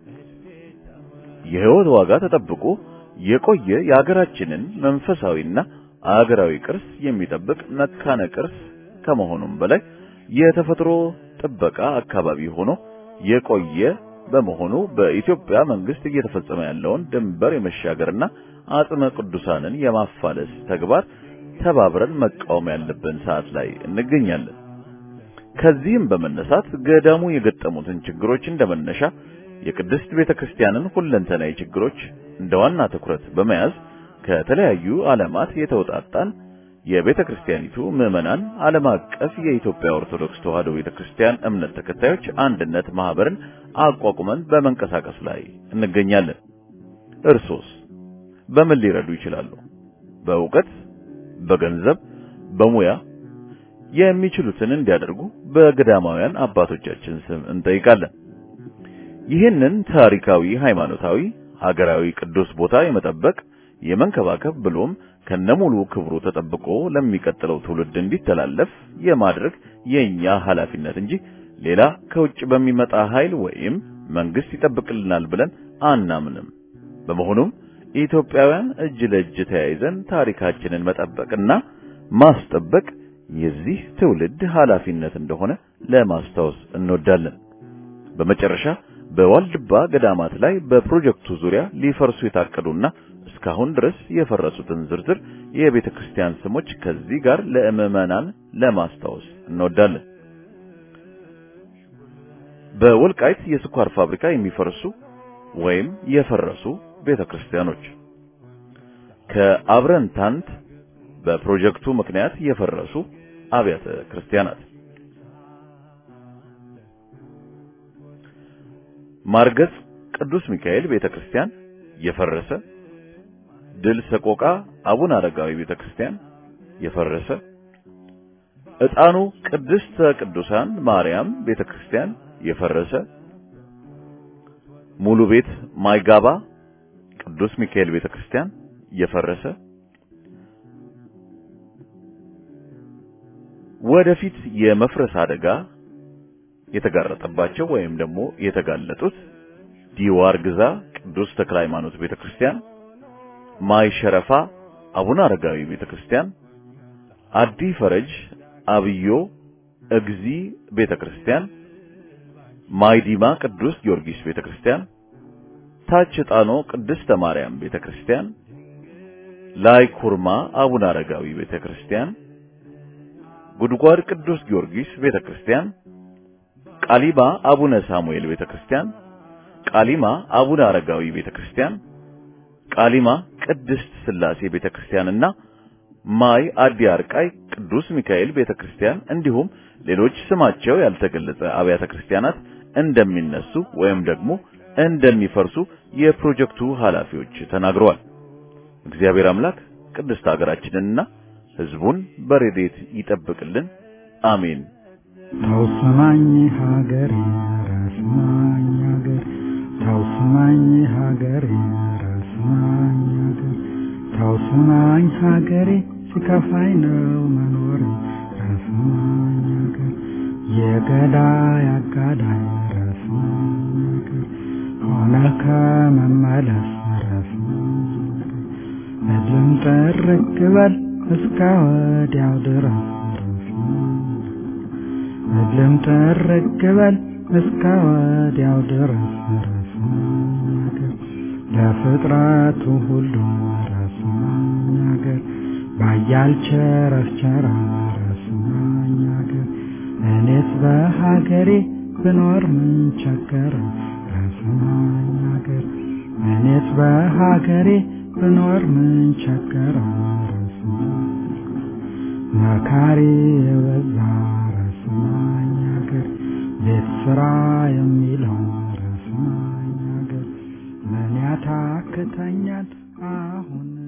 የሕይወት ዋጋ ተጠብቆ የቆየ የአገራችንን መንፈሳዊና አገራዊ ቅርስ የሚጠብቅ መካነ ቅርስ ከመሆኑም በላይ የተፈጥሮ ጥበቃ አካባቢ ሆኖ የቆየ በመሆኑ በኢትዮጵያ መንግስት እየተፈጸመ ያለውን ድንበር የመሻገርና አጽመ ቅዱሳንን የማፋለስ ተግባር ተባብረን መቃወም ያለብን ሰዓት ላይ እንገኛለን። ከዚህም በመነሳት ገዳሙ የገጠሙትን ችግሮች እንደመነሻ የቅድስት ቤተክርስቲያንን ሁለንተናዊ ችግሮች እንደ ዋና ትኩረት በመያዝ ከተለያዩ ዓለማት የተውጣጣን የቤተ ክርስቲያኒቱ ምዕመናን ዓለም አቀፍ የኢትዮጵያ ኦርቶዶክስ ተዋሕዶ ቤተ ክርስቲያን እምነት ተከታዮች አንድነት ማህበርን አቋቁመን በመንቀሳቀስ ላይ እንገኛለን። እርሶስ በምን ሊረዱ ይችላሉ? በእውቀት፣ በገንዘብ፣ በሙያ የሚችሉትን እንዲያደርጉ በገዳማውያን አባቶቻችን ስም እንጠይቃለን። ይህንን ታሪካዊ፣ ሃይማኖታዊ፣ ሀገራዊ ቅዱስ ቦታ የመጠበቅ የመንከባከብ ብሎም ከነሙሉ ክብሩ ተጠብቆ ለሚቀጥለው ትውልድ እንዲተላለፍ የማድረግ የኛ ኃላፊነት እንጂ ሌላ ከውጭ በሚመጣ ኃይል ወይም መንግስት ይጠብቅልናል ብለን አናምንም። በመሆኑም ኢትዮጵያውያን እጅ ለእጅ ተያይዘን ታሪካችንን መጠበቅና ማስጠበቅ የዚህ ትውልድ ኃላፊነት እንደሆነ ለማስታወስ እንወዳለን። በመጨረሻ በዋልድባ ገዳማት ላይ በፕሮጀክቱ ዙሪያ ሊፈርሱ የታቀዱና እስካሁን ድረስ የፈረሱትን ዝርዝር የቤተ ክርስቲያን ስሞች ከዚህ ጋር ለምዕመናን ለማስታወስ እንወዳለን። በወልቃይት የስኳር ፋብሪካ የሚፈርሱ ወይም የፈረሱ ቤተ ክርስቲያኖች ከአብረንታንት በፕሮጀክቱ ምክንያት የፈረሱ አብያተ ክርስቲያናት ማርገጽ ቅዱስ ሚካኤል ቤተክርስቲያን የፈረሰ፣ ድል ሰቆቃ አቡነ አረጋዊ ቤተክርስቲያን የፈረሰ፣ ዕጣኑ ቅድስተ ቅዱሳን ማርያም ቤተክርስቲያን የፈረሰ፣ ሙሉ ቤት ማይጋባ ቅዱስ ሚካኤል ቤተክርስቲያን የፈረሰ፣ ወደፊት የመፍረስ አደጋ የተጋረጠባቸው ወይም ደግሞ የተጋለጡት ዲዋር ግዛ ቅዱስ ተክለ ሃይማኖት ቤተክርስቲያን፣ ማይ ሸረፋ አቡነ አረጋዊ ቤተክርስቲያን፣ አዲ ፈረጅ አብዮ እግዚ ቤተክርስቲያን፣ ማይዲማ ቅዱስ ጊዮርጊስ ቤተክርስቲያን፣ ታች ጣኖ ቅድስተ ማርያም ቤተክርስቲያን፣ ላይ ኩርማ አቡነ አረጋዊ ቤተክርስቲያን፣ ጉድጓድ ቅዱስ ጊዮርጊስ ቤተክርስቲያን፣ ቃሊማ አቡነ ሳሙኤል ቤተክርስቲያን፣ ቃሊማ አቡነ አረጋዊ ቤተክርስቲያን፣ ቃሊማ ቅድስት ስላሴ ቤተክርስቲያንና ማይ አዲ አርቃይ ቅዱስ ሚካኤል ቤተክርስቲያን እንዲሁም ሌሎች ስማቸው ያልተገለጸ አብያተ ክርስቲያናት እንደሚነሱ ወይም ደግሞ እንደሚፈርሱ የፕሮጀክቱ ኃላፊዎች ተናግረዋል። እግዚአብሔር አምላክ ቅድስት ሀገራችንንና ሕዝቡን በረድኤት ይጠብቅልን። አሜን። ታውስማኝ ሀገሬ ራስማኝ ሀገር ታውስማኝ ሀገሬ ራስማኝ ሀገር ታውስማኝ ሀገሬ ሲከፋኝ ነው መኖር ራስማኝ ሀገር የገዳይ አጋዳይ ራስማኝ ሀገር ሆነ ከመመለስ ራስማኝ ሀገር እድም ጥርቅ በል እስከ ወዲያው ድረስ ራስማኝ እድም ጥርቅ በል እስከ ወዲያው ድረስ ራስማኝ ሀገር ለፍጥረቱ ሁሉ ራስማኝ ሀገር ባያል ቸረቸራ ራስማኝ ሀገር እኔስ በሀገሬ ብኖር ምን ቸገረ ራስማኝ ሀገር እኔስ በሀገሬ ብኖር ምን ቸገረ ራስማኝ መካሪ የበዛ ራስማኝ ሀገር ቤት ስራ የሚለው ራስማኝ ሀገር ምን ያታክተኛል አሁን